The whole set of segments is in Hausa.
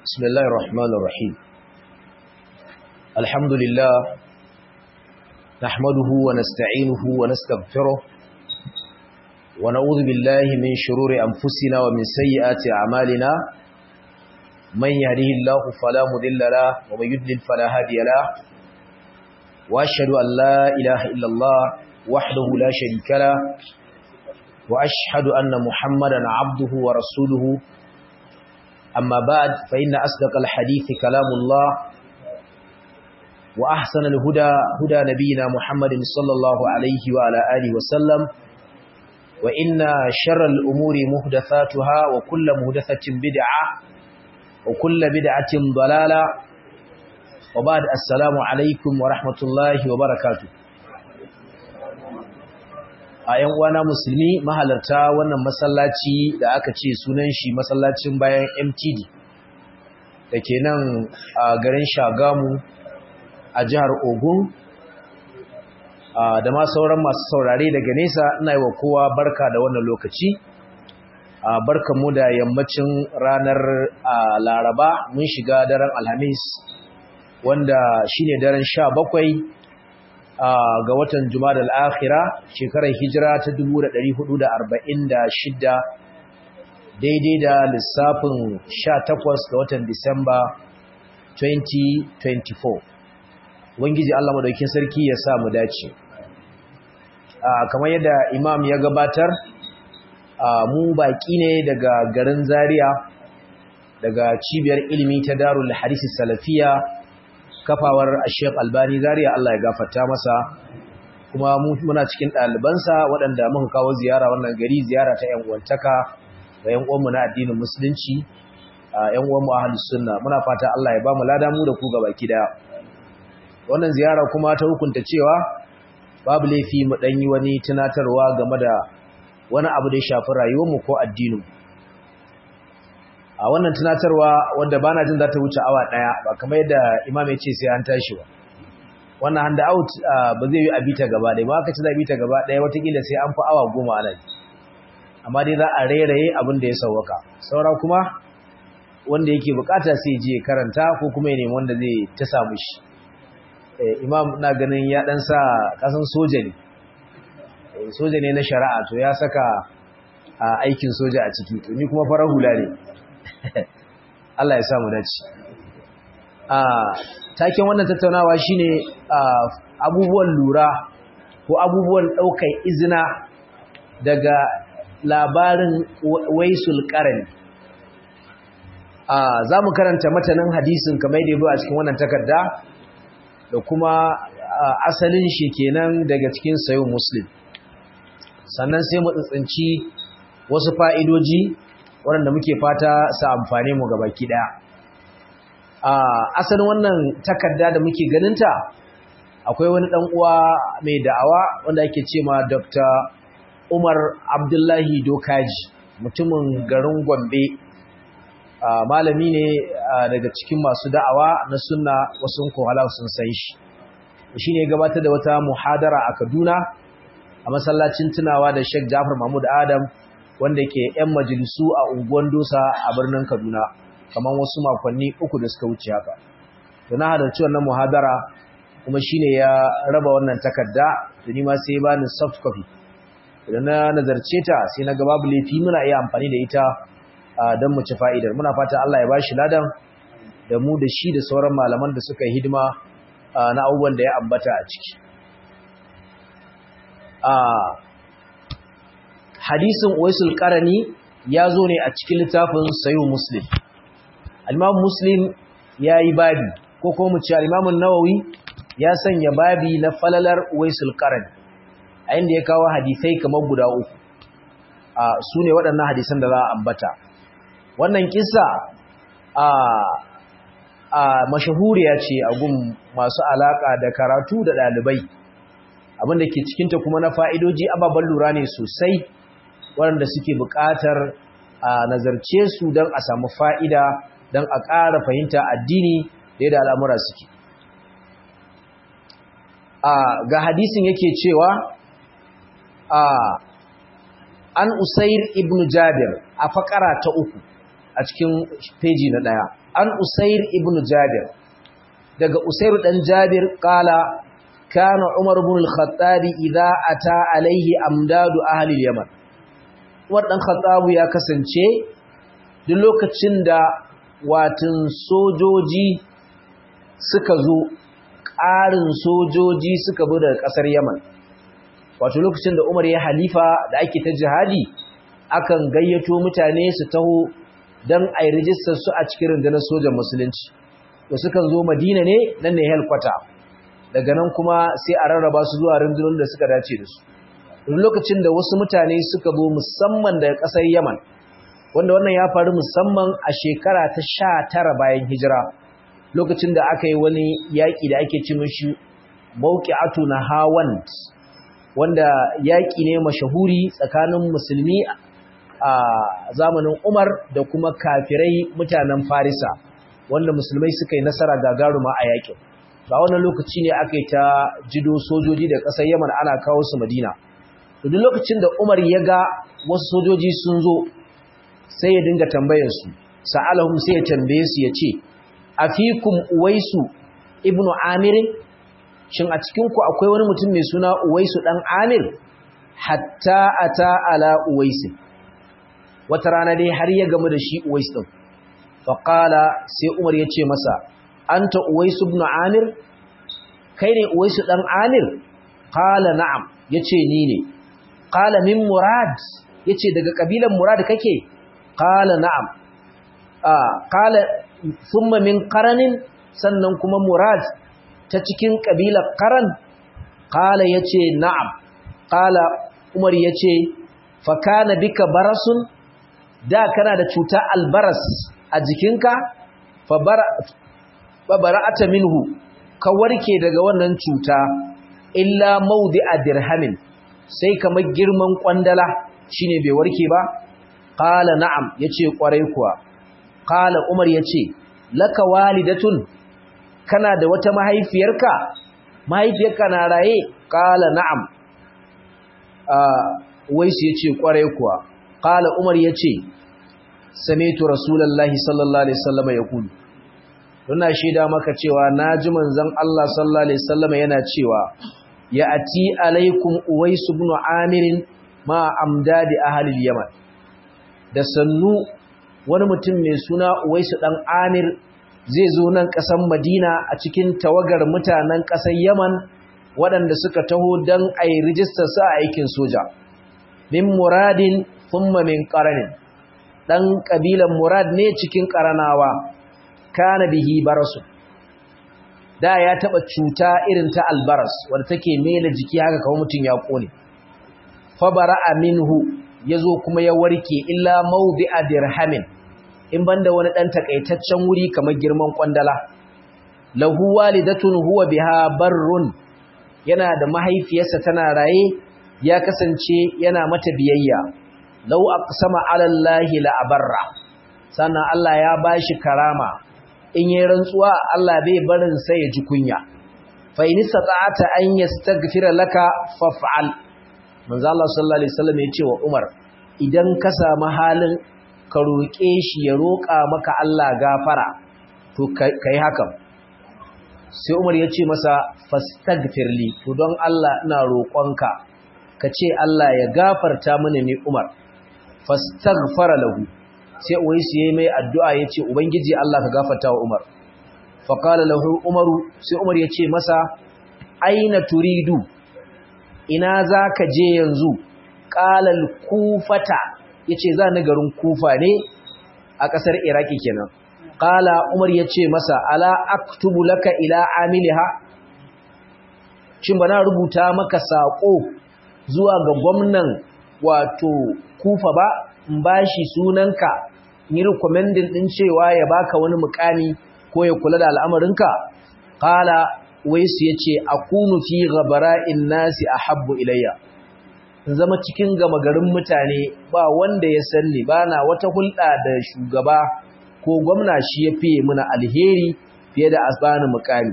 بسم الله الرحمن الرحيم الحمد لله نحمده ونستعينه ونستغفره ونعوذ بالله من شرور أنفسنا ومن سيئات أعمالنا من يهده الله فلا مذل له ومن يدلل فلا هادي له وأشهد أن لا إله إلا الله وحده لا شريك له وأشهد أن محمدا عبده ورسوله أما بعد فإن أصدق الحديث كلام الله وأحسن الهدى هدى نبينا محمد صلى الله عليه وعلى آله وسلم وإن شر الأمور مهدثاتها وكل مهدثة بدعة وكل بدعة ضلالة وبعد السلام عليكم ورحمة الله وبركاته a ‘yan uwana musulmi mahalarta wannan masallaci da aka ce sunan shi masallacin bayan MTD da ke nan a garin Shagamu a jihar Ogun da ma sauran masu saurare daga nesa ina yi wa kowa barka da wannan lokaci barka mu da yammacin ranar Laraba mun shiga daren Alhamis wanda shine daren sha bakwai ga watan Jumada al-Akhira shekarar hijira ta 1446 daidai da lissafin 18 ga watan Disamba 2024 Ubangiji Allah madaukakin sarki ya sa mu dace kamar yadda imam ya gabatar mu baki ne daga garin Zaria daga cibiyar ilimi ta Darul Hadisi Salafiya kafawar Sheikh Albani Zaria Allah ya gafarta masa kuma muna cikin ɗalibansa waɗanda muka kawo ziyara wannan gari ziyara ta ƴan uwantaka da ƴan uwanmu na addinin musulunci ƴan uwanmu ahlus sunna muna fata Allah ya ba mu lada mu da ku gabaki daya wannan ziyara kuma ta hukunta cewa babu laifi mu dan yi wani tunatarwa game da wani abu da ya shafi rayuwarmu ko addinin a wannan tunatarwa wanda bana jin za ta wuce awa daya ba kamar yadda imam ya ce sai an tashi ba wannan hand out ba zai yi a bita gaba ɗaya ba aka ci za a bita gaba ɗaya watakila sai an fi awa goma ana yi amma dai za a rairaye abin da ya sauwaka saura kuma wanda yake bukata sai je karanta ko kuma ya nemi wanda zai ta samu shi imam na ganin ya dan sa kasan soja ne soja ne na shari'a to ya saka aikin soja a ciki to ni kuma farar hula ne Allah ya samu dace. A taken wannan tattaunawa shine abubuwan lura ko abubuwan ɗaukar izina daga labarin waisul qarani. za mu karanta matanin hadisin kamar da yabo a cikin wannan takarda da kuma asalin shi kenan daga cikin sayo muslim sannan sai mu tsitsinci wasu fa'idoji waɗanda muke fata su amfane mu gaba ki ɗaya. Asalin wannan takarda da muke ganinta akwai wani ɗan uwa mai da'awa wanda ake ce ma Dr. Umar Abdullahi Dokaji mutumin garin Gombe malami ne daga cikin masu da'awa na sunna wasu kohala sun san shi. Shi ne gabatar da wata muhadara a Kaduna a masallacin tunawa da Sheikh Jafar Mahmud Adam wanda ke 'yan majalisu a unguwan dosa a birnin kaduna kamar wasu makonni uku da suka wuce haka da na halarci wannan muhadara kuma shine ya raba wannan takarda da ni ma sai bani soft copy da na nazarce ta sai na ga babu laifi muna iya amfani da ita don mu ci fa'idar muna fata Allah ya bashi ladan da mu da shi da sauran malaman da suka yi hidima na abubuwan da ya ambata a ciki hadisin Uwaisul Qarani ya zo ne a cikin littafin Sahih Muslim. Al-Imam Muslim yayi babi ko kuma mu ce Al-Imam Nawawi ya sanya babi na falalar Uwaisul Qarani. A inda ya kawo hadisai kamar guda uku. A su ne waɗannan hadisan da za a ambata. Wannan kissa a a mashahuriya ce a gun masu alaka da karatu da ɗalibai. Abin da ke cikinta kuma na fa'idoji ababen lura ne sosai waɗanda suke buƙatar a nazarce su don a samu fa'ida don a ƙara fahimta addini da yadda al'amura suke. Ga hadisin yake cewa an Usair ibn Jabir a faƙara ta uku a cikin peji na daya an usair ibn jabir daga usair dan jabir kala kana umar ibn al-khattab idza ata alaihi amdadu ahli yaman umar dan khattab ya kasance duk lokacin da watin sojoji suka zo ƙarin sojoji suka bi daga ƙasar yaman wato lokacin da umar ya halifa da ake ta jihadi akan gayyato mutane su taho don a yi rijistar su a cikin rundunar sojan musulunci da sukan zo madina ne nan ne helkwata daga nan kuma sai a rarraba su zuwa rundunar da suka dace da su duk lokacin da wasu mutane suka zo musamman daga ƙasar yaman wanda wannan ya faru musamman a shekara ta sha tara bayan hijira lokacin da aka yi wani yaƙi da ake ci mashi mawqi'atu na hawand wanda yaƙi ne mashahuri tsakanin musulmi a zamanin Umar da kuma kafirai mutanen Farisa wanda musulmai suka yi nasara gagaruma a yaƙin. Ba wannan lokaci ne aka yi ta jido sojoji da ƙasar Yaman ana kawo su Madina. Duk lokacin da Umar ya ga wasu sojoji sun zo sai ya dinga tambayar su, sa'alahum sai ya tambaye su ya ce, "Afikum Uwaisu ibnu Amir shin a cikinku akwai wani mutum mai suna Uwaisu dan Amir hatta ata ala Uwaisin wata rana dai har ya gamu da shi Uwais din faqala sai Umar ya ce masa anta Uwais ibn Amir kai ne Uwais dan Amir qala na'am yace ni ne qala min Murad yace daga kabilan Murad kake qala na'am ah qala thumma min qaranin sannan kuma Murad ta cikin kabilar Qaran qala yace na'am qala Umar yace fa kana bika barasun da kana da cuta albaras a jikinka fa bara'ata minhu ka warke daga wannan cuta illa mawdi'a dirhamin sai kamar girman kwandala shine bai warke ba qala na'am yace kwarai kuwa qala umar yace laka walidatun kana da wata mahaifiyarka mahaifiyarka na raye qala na'am waisu yace kwarai kuwa qala umar yace sami'tu rasulullahi sallallahu alaihi wasallam yaqulu Ina shaida maka cewa naji manzon Allah sallallahu alaihi wasallam yana cewa ya ati alaikum uwais ibn amir ma amdadi ahli yaman da sannu wani mutum mai suna uwais dan amir zai zo nan kasan madina a cikin tawagar mutanen kasar yaman waɗanda suka taho dan ai rijistar sa aikin soja min muradin thumma min qaranin dan kabilan murad ne cikin qaranawa kana bihi barasu da ya taba cuta irin ta albaras wanda take mela jiki haka kawai mutun ya kone fa bara'a minhu yazo kuma ya warke illa mawdi'a dirhamin in banda wani dan takaitaccen wuri kamar girman kwandala lahu walidatun huwa biha barrun yana da mahaifiyarsa tana raye ya kasance yana mata biyayya law aqsama ala allahi la abarra sannan Allah ya bashi karama in yi rantsuwa Allah bai barin sai ya ji kunya fa in sata'ata an yastaghfira laka faf'al manzo Allah sallallahu alaihi wasallam ya ce wa Umar idan ka samu halin ka roke shi ya roka maka Allah gafara to kai hakan sai Umar ya ce masa fastaghfirli to don Allah ina roƙonka ka ce Allah ya gafarta mini ni Umar fastaghfara lahu sai uwaisu yayi mai addu'a yace ubangiji Allah ka gafarta wa Umar fa qala lahu Umaru sai Umar yace masa aina turidu ina zaka je yanzu qala al-kufata yace za ni garin Kufa ne a kasar Iraki kenan qala Umar yace masa ala aktubu laka ila amiliha shin bana rubuta maka sako zuwa ga gwamnan wato Kufa ba in bashi sunanka yi recommending din cewa ya baka wani mukami ko ya kula da al'amarinka qala waisu yace akunu fi ghabara'in nasi ahabbu ilayya in zama cikin gama garin mutane ba wanda ya sanni bana wata hulɗa da shugaba ko gwamna shi ya fiye muna alheri fiye da asbani mukami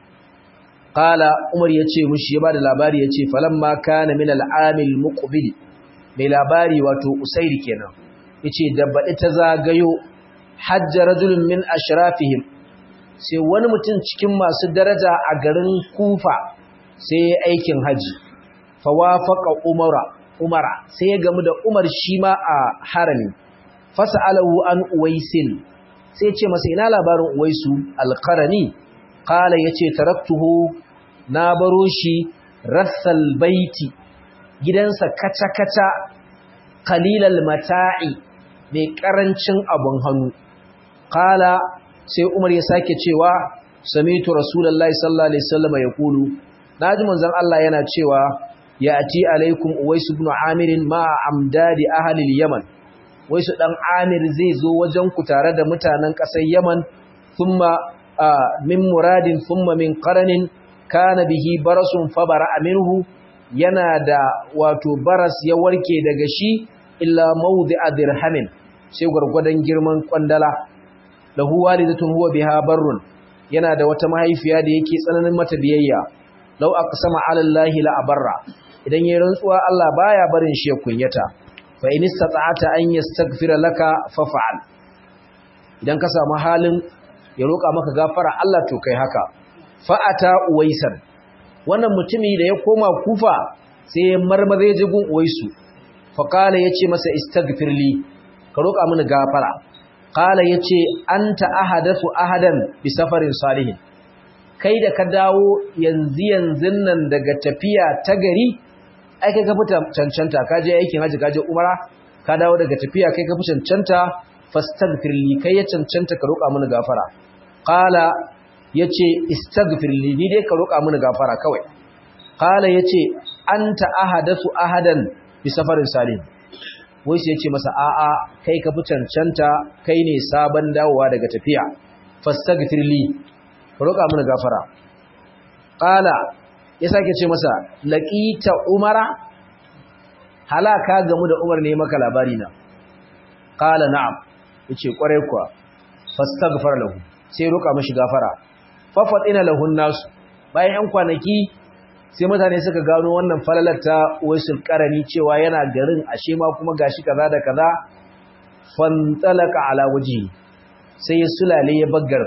qala umar yace mushi ya bada labari yace falamma kana min al'amil muqbil mai labari wato usairi kenan yace da baɗi ta zagayo hajja rajulun min ashrafihim sai wani mutum cikin masu daraja a garin kufa sai ya aikin haji fawafaqa umara umara sai ya gamu da umar shi ma a harami fas'alahu an uwaisin sai ya ce masa ina labarin uwaisu alqarani qala yace taraktuhu na baro shi rassal baiti gidansa kaca-kaca qalilal mata'i mai karancin abun hannu qala sai Umar ya sake cewa samitu rasulullahi sallallahu alaihi wasallam yaqulu naji manzon Allah yana cewa ya'ti alaikum uwais ibn amir ma amdadi ahli al-yaman waisu dan amir zai zo wajen ku tare da mutanen kasar yaman thumma min muradin thumma min qaranin kana bihi barasun fabara minhu yana da wato baras ya warke daga shi illa mawdi'a dirhamin sai gurgurdan girman kwandala lahu walidatun huwa biha barrun yana da wata mahaifiya da yake tsananin mata biyayya law aqsama ala allahi la abarra idan yayin rantsuwa Allah baya barin shi ya kunyata fa in istata'ata an yastaghfira laka faf'al idan ka samu halin ya roka maka gafara Allah to kai haka fa'ata uwaisan wannan mutumi da ya koma kufa sai ya marmaze jigun uwaisu fa kala yace masa istaghfirli ka roka mini gafara kala yace anta ahadathu ahadan bi safarin salihin kai da ka dawo yanzu yanzun nan daga tafiya ta gari ai kai ka fita cancanta ka je aikin haji ka je umara ka dawo daga tafiya kai ka fi cancanta fastaghfirli kai ya cancanta ka roka mini gafara qala yace istaghfirli ni dai ka roka mini gafara kawai qala yace anta ahadathu ahadan bi safarin salim wai sai yace masa a'a kai ka fi cancanta kai ne sabon dawowa daga tafiya fastaghfirli ka roka mini gafara qala ya sake ce masa laqita umara halaka gamu da umar ne maka labari na qala na'am yace kware kuwa fastaghfar lahu sai roka mishi gafara fafatina lahun nasu bayan yan kwanaki sai mutane suka gano wannan falalar ta waisul qarani cewa yana garin ashe ma kuma gashi kaza da kaza fantalaka ala waji sai ya sulale ya baggar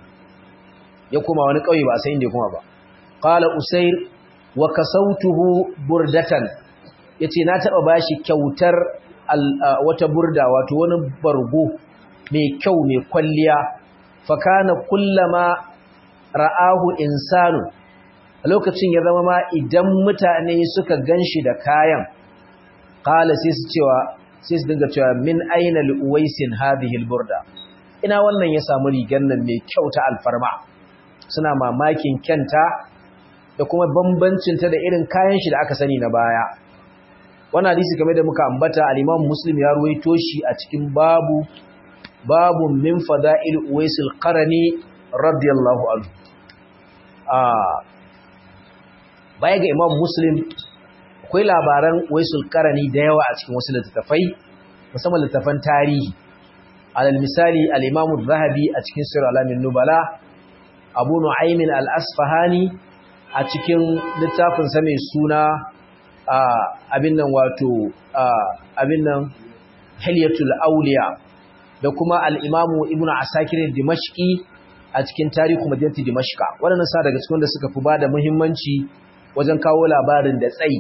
ya kuma wani kauye ba sai inda kuma ba qala usair wa kasautuhu burdatan yace na taba bashi kyautar wata burda wato wani bargo mai kyau mai kwalliya fakana kullama ra'ahu insanu a lokacin ya zama ma idan mutane suka ganshi da kayan qala sai su cewa sai su dinga cewa min aina li uwaisin hadhihi alburda ina wannan ya samu rigar nan mai kyau ta alfarma suna mamakin kyanta da kuma bambancin ta da irin kayan shi da aka sani na baya wannan hadisi game da muka ambata al-Imam Muslim ya ruwaito shi a cikin babu babu min fada'il uwaisil qarani radiyallahu anhu ah baya ga imam muslim akwai labaran uwaisul qarani da yawa a cikin wasu littattafai musamman littattafan tarihi alal misali al-imam az-zahabi a cikin sirr alamin nubala abu nu'aym al-asfahani a cikin littafin sa mai suna abin nan wato abin nan hilyatul awliya da kuma al'imamu ibn asakir dimashki a cikin tarihu madinati dimashka waɗannan sa daga cikin da suka fi ba da muhimmanci wajen kawo labarin da tsayi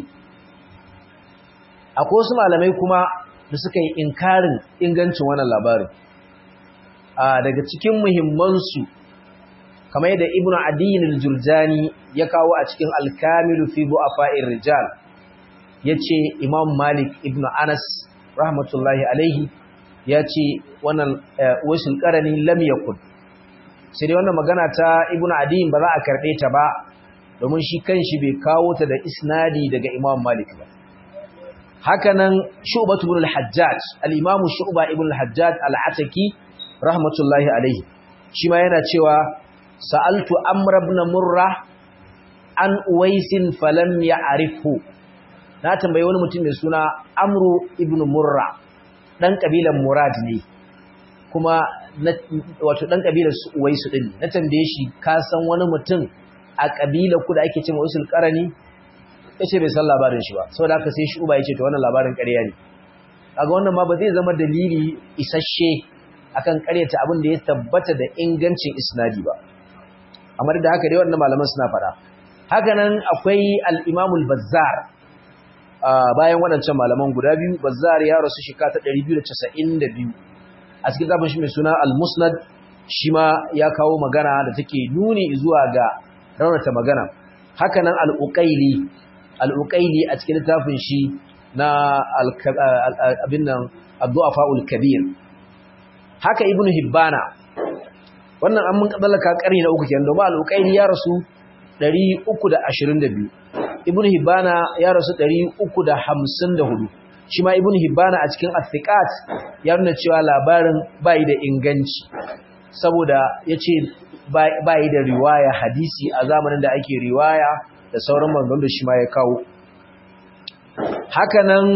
akwai wasu malamai kuma da suka yi inkarin ingancin wannan labarin daga cikin muhimmansu kamar yadda ibn adiyin al-jurjani ya kawo a cikin alkamilu fi bu'afa'ir rijal yace imam malik ibn anas rahmatullahi alaihi ya ce wannan wasu ƙarani lam yakun sai dai wannan magana ta ibnu adiyin ba za a karɓe ta ba domin shi kanshi bai kawo ta da isnadi daga imam malik ba hakanan shu'batu ibn al-hajjaj al-imam shu'ba ibn al-hajjaj al-ataki rahmatullahi alaihi shi ma yana cewa sa'altu amr ibn murra an uwaisin falam ya'rifhu na tambayi wani mutum mai suna amru ibn murra dan kabilan Murad ne kuma wato dan kabilar Uwaisu din na tambaye shi ka san wani mutum a kabilar ku da ake cewa Usul Qarani yace bai san labarin shi ba saboda haka sai shi uba yace to wannan labarin ƙarya ne kaga wannan ma ba zai zama dalili isasshe akan ƙaryata abin da ya tabbata da ingancin isnadi ba amma da haka dai wannan malaman suna fara haka nan akwai al-Imamul Bazzar bayan waɗancan malaman guda biyu Bazzar ya rasu shekara ta 292 a cikin zafin shi mai suna al-Musnad shi ma ya kawo magana da take nuni zuwa ga raunata magana haka nan al-Uqayli al-Uqayli a cikin littafin shi na abin nan Abdu'afa'ul Kabir haka Ibn Hibbana wannan an mun kadalaka karni na uku kenan domin al-Uqayli ya rasu 322 Ibn Hibbana ya rasu 354 shi ma Ibn Hibbana a cikin Athiqat ya nuna cewa labarin bai da inganci saboda yace bai da riwaya hadisi a zamanin da ake riwaya da sauran manzon da shi ma ya kawo hakanan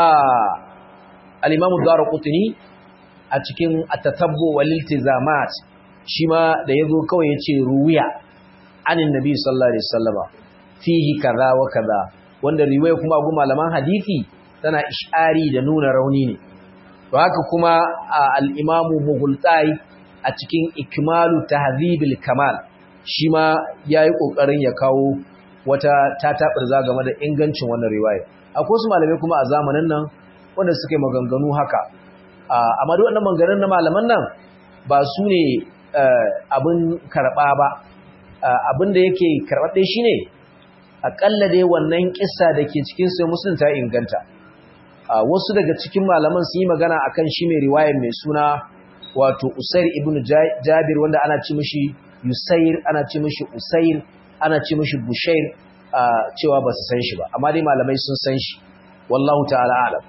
al-Imam Ad-Darqutni a cikin At-Tatabbu wal Iltizamat shi ma da yazo kawai yace ruwiya anin nabi sallallahu alaihi wasallama fihi kaza wa kaza wanda riwaya kuma gu malaman hadisi tana ishari da nuna rauni ne to haka kuma al-Imam Mughultai a cikin Ikmalu Tahdhibil Kamal shi ma yayi kokarin ya kawo wata tataɓarza game da ingancin wannan riwaya akwai su malamai kuma a zamanin nan wanda suka yi maganganu haka amma duk wannan maganganun na malaman nan ba su ne abin karɓa ba abin da yake karɓaɗe shi ne aƙalla dai wannan ƙissa da ke cikin sai musulun ta inganta wasu daga cikin malaman sun yi magana akan shi mai riwayar mai suna wato usair ibn jabir wanda ana ci mishi yusair ana ci mishi usair ana ce mashi bushair cewa ba su san shi ba amma dai malamai sun san shi wallahu ta'ala alam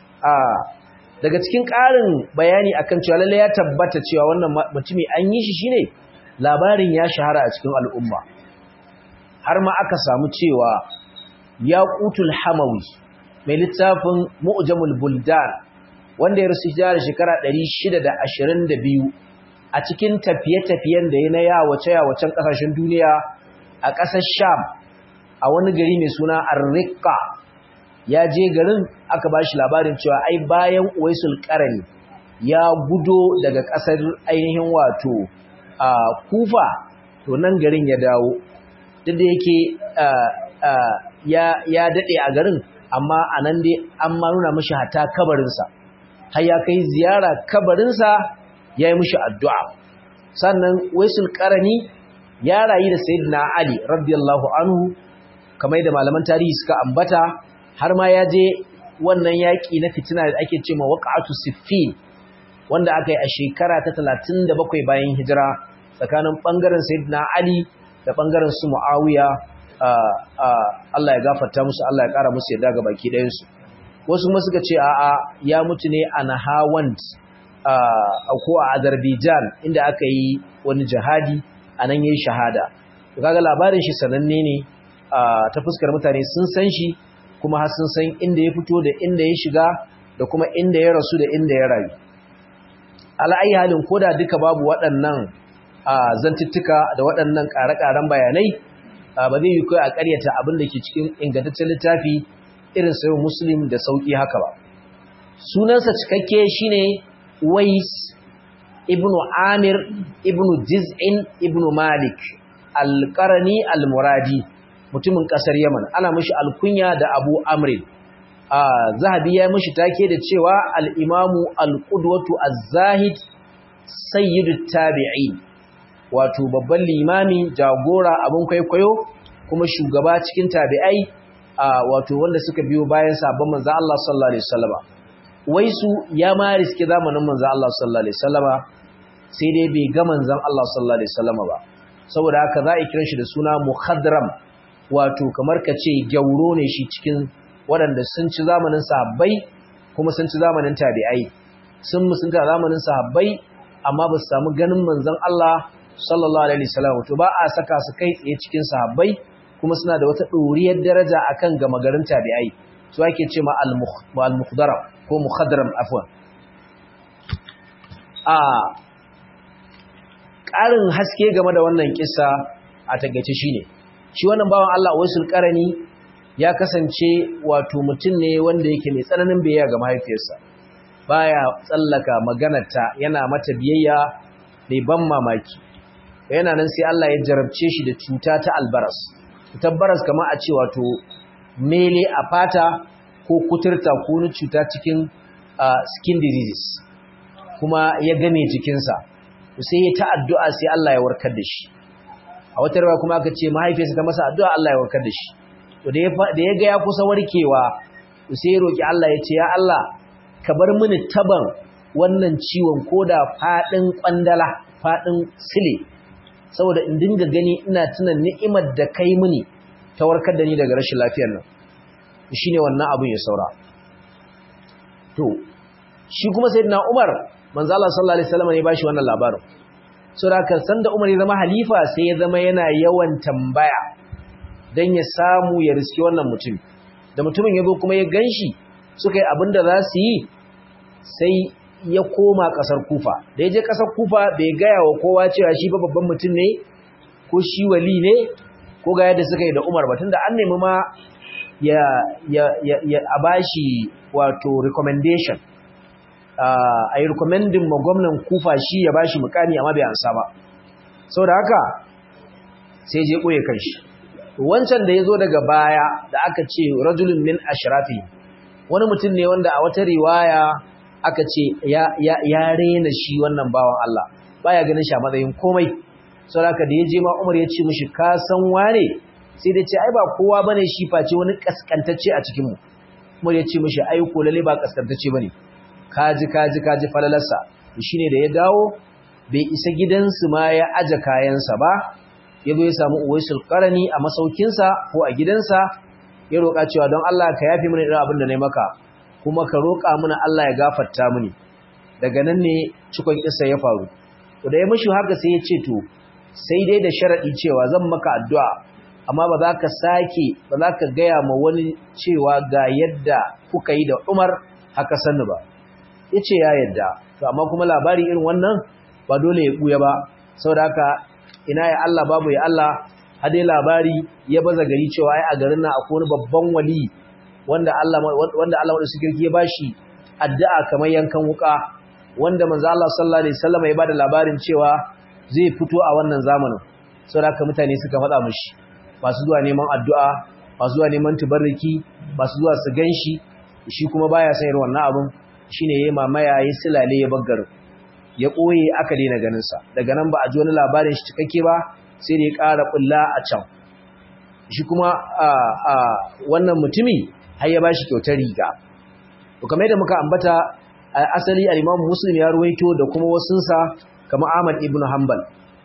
daga cikin ƙarin bayani akan cewa lalle ya tabbata cewa wannan mutumi an yi shi shine labarin ya shahara a cikin al'umma har ma aka samu cewa yaqutul hamawi mai littafin mu'jamul buldan wanda ya rusu da shekara 622 a cikin tafiye-tafiyen da ya na yawace yawacen kasashen duniya a ƙasar Sham a wani gari mai suna Arriqa ya je garin aka ba shi labarin cewa ai bayan Uwaisul Qarani ya gudo daga ƙasar ainihin wato a Kufa to nan garin ya dawo duk da yake ya ya dade a garin amma anan dai an ma nuna mishi hata kabarinsa har ya kai ziyara kabarinsa ya yi mishi addu'a sannan Uwaisul Qarani ya rayu da sayyidina Ali radiyallahu anhu kamar da malaman tarihi suka ambata har ma ya je wannan yaki na fitina da ake cewa waqa'atu siffin wanda aka yi a shekara ta 37 bayan hijira tsakanin bangaren sayyidina Ali da bangaren su Muawiya Allah ya gafarta musu Allah ya kara musu yadda ga baki ɗayan su wasu kuma suka ce a'a ya mutu ne a Nahawand ko a Azerbaijan inda aka yi wani jihadi a nan ya yi shahada kaga labarin shi sananne ne ta fuskar mutane sun san shi kuma har sun san inda ya fito da inda ya shiga da kuma inda ya rasu da inda ya rayu ala'ayi halin koda duka babu waɗannan zantuttuka da waɗannan ƙare-ƙaren bayanai ba zai yi kai a ƙaryata abin da ke cikin ingantaccen littafi irin sayo muslim da sauƙi haka ba sunansa cikakke shine wais ibn Amir ibn Jiz'in ibn Malik al-Qarni al-Muradi mutumin kasar Yaman ana mishi alkunya da Abu Amr Zahabi ya mishi take da cewa al-Imamu al-Qudwatu az-Zahid sayyidut tabi'in wato babban limami jagora abun kwaikwayo kuma shugaba cikin tabi'ai wato wanda suka biyo bayan sabon manzo Allah sallallahu alaihi wasallama waisu ya ma riske zamanin manzo Allah sallallahu alaihi wasallama sai dai bai ga manzon Allah sallallahu alaihi wasallama ba saboda haka za a kira shi da suna mukhadram wato kamar ka ce gyauro ne shi cikin waɗanda sun ci zamanin sahabbai kuma sun ci zamanin tabi'ai sun musunta zamanin sahabbai amma ba su samu ganin manzon Allah sallallahu alaihi wasallam to ba a saka su kai tsaye cikin sahabbai kuma suna da wata ɗoriyar daraja akan gama garin tabi'ai su ake ce ma al-mukhdaram ko mukhadram afwan a ƙarin haske game da wannan kissa a takeice shine shi wannan bawan Allah Uwaisul Qarani ya kasance wato mutum ne wanda yake mai tsananin biyayya ga mahaifiyarsa baya tsallaka maganarta yana mata biyayya mai ban mamaki yana nan sai Allah ya jarabce shi da cuta ta albaras cutar baras kamar a ce wato mele a fata ko kuturta ko wani cuta cikin skin diseases kuma ya game jikinsa sai ya ta addu'a sai Allah ya warkar da shi a wata rawa kuma aka ce mahaifiyarsa ta masa addu'a Allah ya warkar da shi to da ya ga ya kusa warkewa sai ya roki Allah ya ce ya Allah ka bar mini taban wannan ciwon koda fadin kwandala fadin sile saboda in dinga gani ina tuna ni'imar da kai mini ta warkar da ni daga rashin lafiyar nan shine wannan abin ya saura to shi kuma sayyidina Umar manzo Allah sallallahu alaihi wasallam ne bashi wannan labarin saboda kan sanda Umar ya zama halifa sai ya zama yana yawan tambaya dan ya samu ya riski wannan mutum da mutumin yazo kuma ya ganshi suka yi abinda za su yi sai ya koma kasar Kufa da ya je kasar Kufa bai gaya wa kowa cewa shi ba babban mutum ne ko shi wali ne ko ga yadda suka yi da Umar ba tunda an nemi ma ya ya ya a bashi wato recommendation a yi recommending ma gwamnan kufa shi ya bashi mukami amma bai ansa ba sau da haka sai je ɓoye kanshi wancan da ya zo daga baya da aka ce rajulun min ashirafi wani mutum ne wanda a wata riwaya aka ce ya rena shi wannan bawan Allah baya ganin shi a matsayin komai sau da haka da ya je ma umar ya ce mishi ka san wane sai da ce ai ba kowa bane shi face wani kaskantacce a cikinmu umar ya ce mishi ai ko lalle ba kaskantacce bane kaji kaji kaji falalarsa shine da ya dawo bai isa gidansu ma ya aje kayansa ba ya zo ya samu uwaisul qarani a masaukinsa ko a gidansa ya roƙa cewa don Allah ka yafi mini irin abin da nayi maka kuma ka roƙa mini Allah ya gafarta mini daga nan ne cikon kissa ya faru to da ya mishi haka sai ya ce to sai dai da sharadi cewa zan maka addu'a amma ba za ka sake ba za ka gaya ma wani cewa ga yadda kuka yi da Umar haka sanni ba ya ce ya yadda to amma kuma labari irin wannan ba dole ya ɓuya ba saboda haka ina ya Allah babu ya Allah hadai labari ya baza gari cewa ai a garin nan akwai wani babban wali wanda Allah wanda Allah wanda suke ya bashi addu'a kamar yankan wuka wanda manzo Allah sallallahu alaihi wasallam ya bada labarin cewa zai fito a wannan zamanin saboda haka mutane suka faɗa mishi masu zuwa neman addu'a masu zuwa neman tubarriki masu zuwa su ganshi shi kuma baya son irin wannan abin shine yayi mamaya yayi silale ya baggar ya koye aka daina ganin sa daga nan ba a ji wani labarin shi cikakke ba sai da ya ƙara bulla a can shi kuma a a wannan mutumi har ya bashi kyautar riga to kamar yadda muka ambata asali al-Imam Muslim ya ruwaito da kuma wasunsa kamar Ahmad ibn Hanbal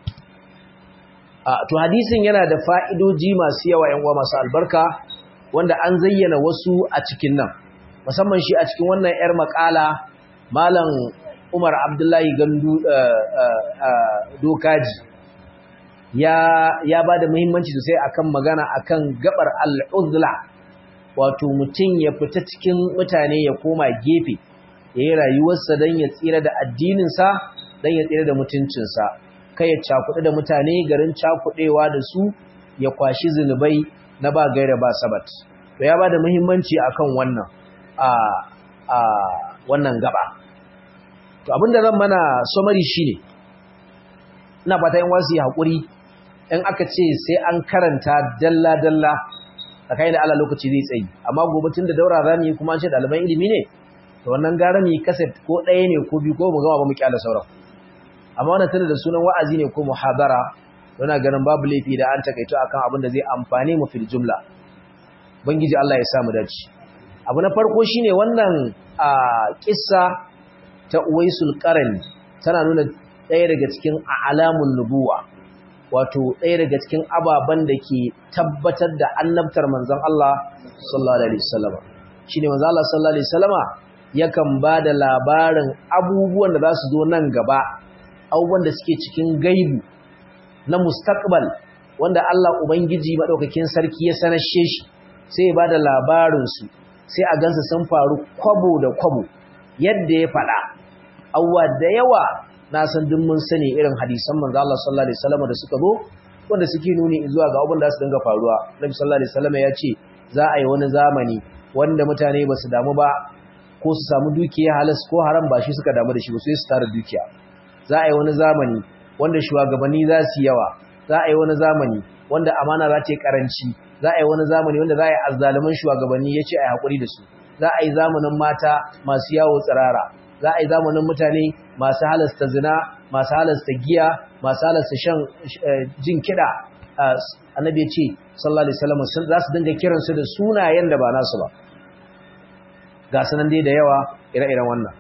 to hadisin yana da fa'idoji masu yawa yan uwa masu albarka wanda an zayyana wasu a cikin nan musamman shi a cikin wannan 'yar makala malam umar abdullahi gandu dokaji ya ya ba da muhimmanci sosai akan magana akan gabar al'uzla wato mutum ya fita cikin mutane ya koma gefe ya yi rayuwarsa don ya tsira da addininsa don ya tsira da mutuncinsa kai ya cakuɗe da mutane garin cakuɗewa da su ya kwashi zunubai na ba gaira ba sabat to ya ba da muhimmanci akan wannan a wannan gaba to abinda zan mana somari shine ina fata yan wasu yi haƙuri in aka ce sai an karanta dalla-dalla a kai da ala lokaci zai tsayi amma gobe tun da daura za mu yi kuma an ce ɗaliban ilimi ne to wannan gara mu yi kaset ko ɗaya ne ko biyu ko mu gama ba mu kyala sauran amma wannan tana da sunan wa'azi ne ko muhadara yana ganin babu laifi da an takaito akan abin da zai amfane mu fil jumla bangiji Allah ya sa mu dace abu na farko shine wannan a kissa ta Uwaisul Qarni tana nuna ɗaya daga cikin alamun nubuwa wato ɗaya daga cikin ababen da ke tabbatar da annabtar manzon Allah sallallahu alaihi wasallam shine manzon Allah sallallahu alaihi wasallama yakan bada labarin abubuwan da za su zo nan gaba abubuwan da suke cikin gaibu na mustaqbal wanda Allah ubangiji madaukakin sarki ya sanashe shi sai ya bada labarin su sai a gansa sun faru kwabo da kwabo yadda ya faɗa awwa da yawa na san duk mun sani irin hadisan manzo Allah sallallahu alaihi wasallam da suka zo wanda suke nuni zuwa ga abin da su dinga faruwa Nabi sallallahu alaihi wasallam ya ce za a yi wani zamani wanda mutane ba su damu ba ko su samu dukiya halas ko haram ba shi suka damu da shi ba sai su tara dukiya za a yi wani zamani wanda shugabanni za su yawa za a yi wani zamani wanda amana za ta yi karanci za a yi wani zamani wanda za a yi azzaluman shugabanni ya ce a yi haƙuri da su za a yi zamanin mata masu yawo tsirara za a yi zamanin mutane masu halasta zina masu halasta giya masu halasta shan jin kiɗa annabi ya ce sallallahu alaihi wasallam za su dinga kiransu da sunayen da ba nasu ba ga sanan dai da yawa ire-iren wannan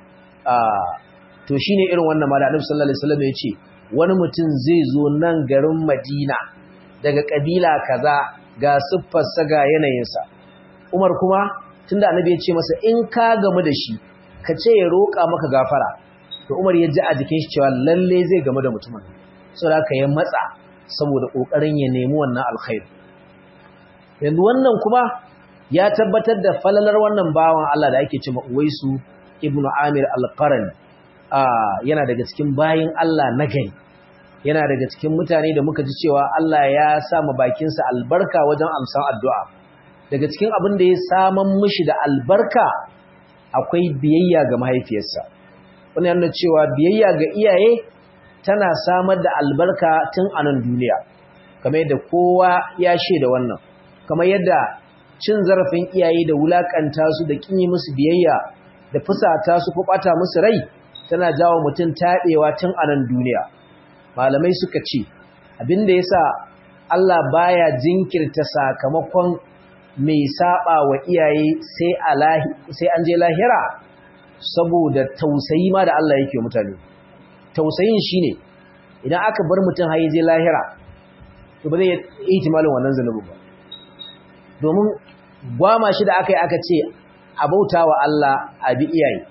to shine irin wannan ma da annabi sallallahu alaihi wasallam ya ce wani mutum zai zo nan garin Madina daga kabila kaza ga siffarsa ga yanayinsa Umar kuma tunda annabi ya ce masa in ka gamu da shi ka ce ya roƙa maka gafara to Umar ya ji a jikin shi cewa lalle zai gamu da mutumin saboda haka ya matsa saboda kokarin ya nemi wannan alkhairi yanzu wannan kuma ya tabbatar da falalar wannan bawan Allah da ake cewa Uwaisu ibnu Amir al-Qarni yana daga cikin bayin Allah na gari yana daga cikin mutane da muka ji cewa Allah ya sa ma bakinsa albarka wajen amsan addu'a daga cikin abin da ya saman mishi da albarka akwai biyayya ga mahaifiyarsa wani yana cewa biyayya ga iyaye tana samar da albarka tun a nan duniya kamar yadda kowa ya da wannan kamar yadda cin zarafin iyaye da wulakanta su da kinyi musu biyayya da fusata su ko bata musu rai tana jawo mutum taɗewa tun a nan duniya malamai suka ce abinda yasa Allah baya jinkirta sakamakon mai saba wa iyaye sai alahi sai an je lahira saboda tausayi ma da Allah yake mutane tausayin shine idan aka bar mutum har je lahira to ba zai yi ihtimalin wannan zanubi ba domin gwama shi da aka yi aka ce a bauta wa Allah a bi iyaye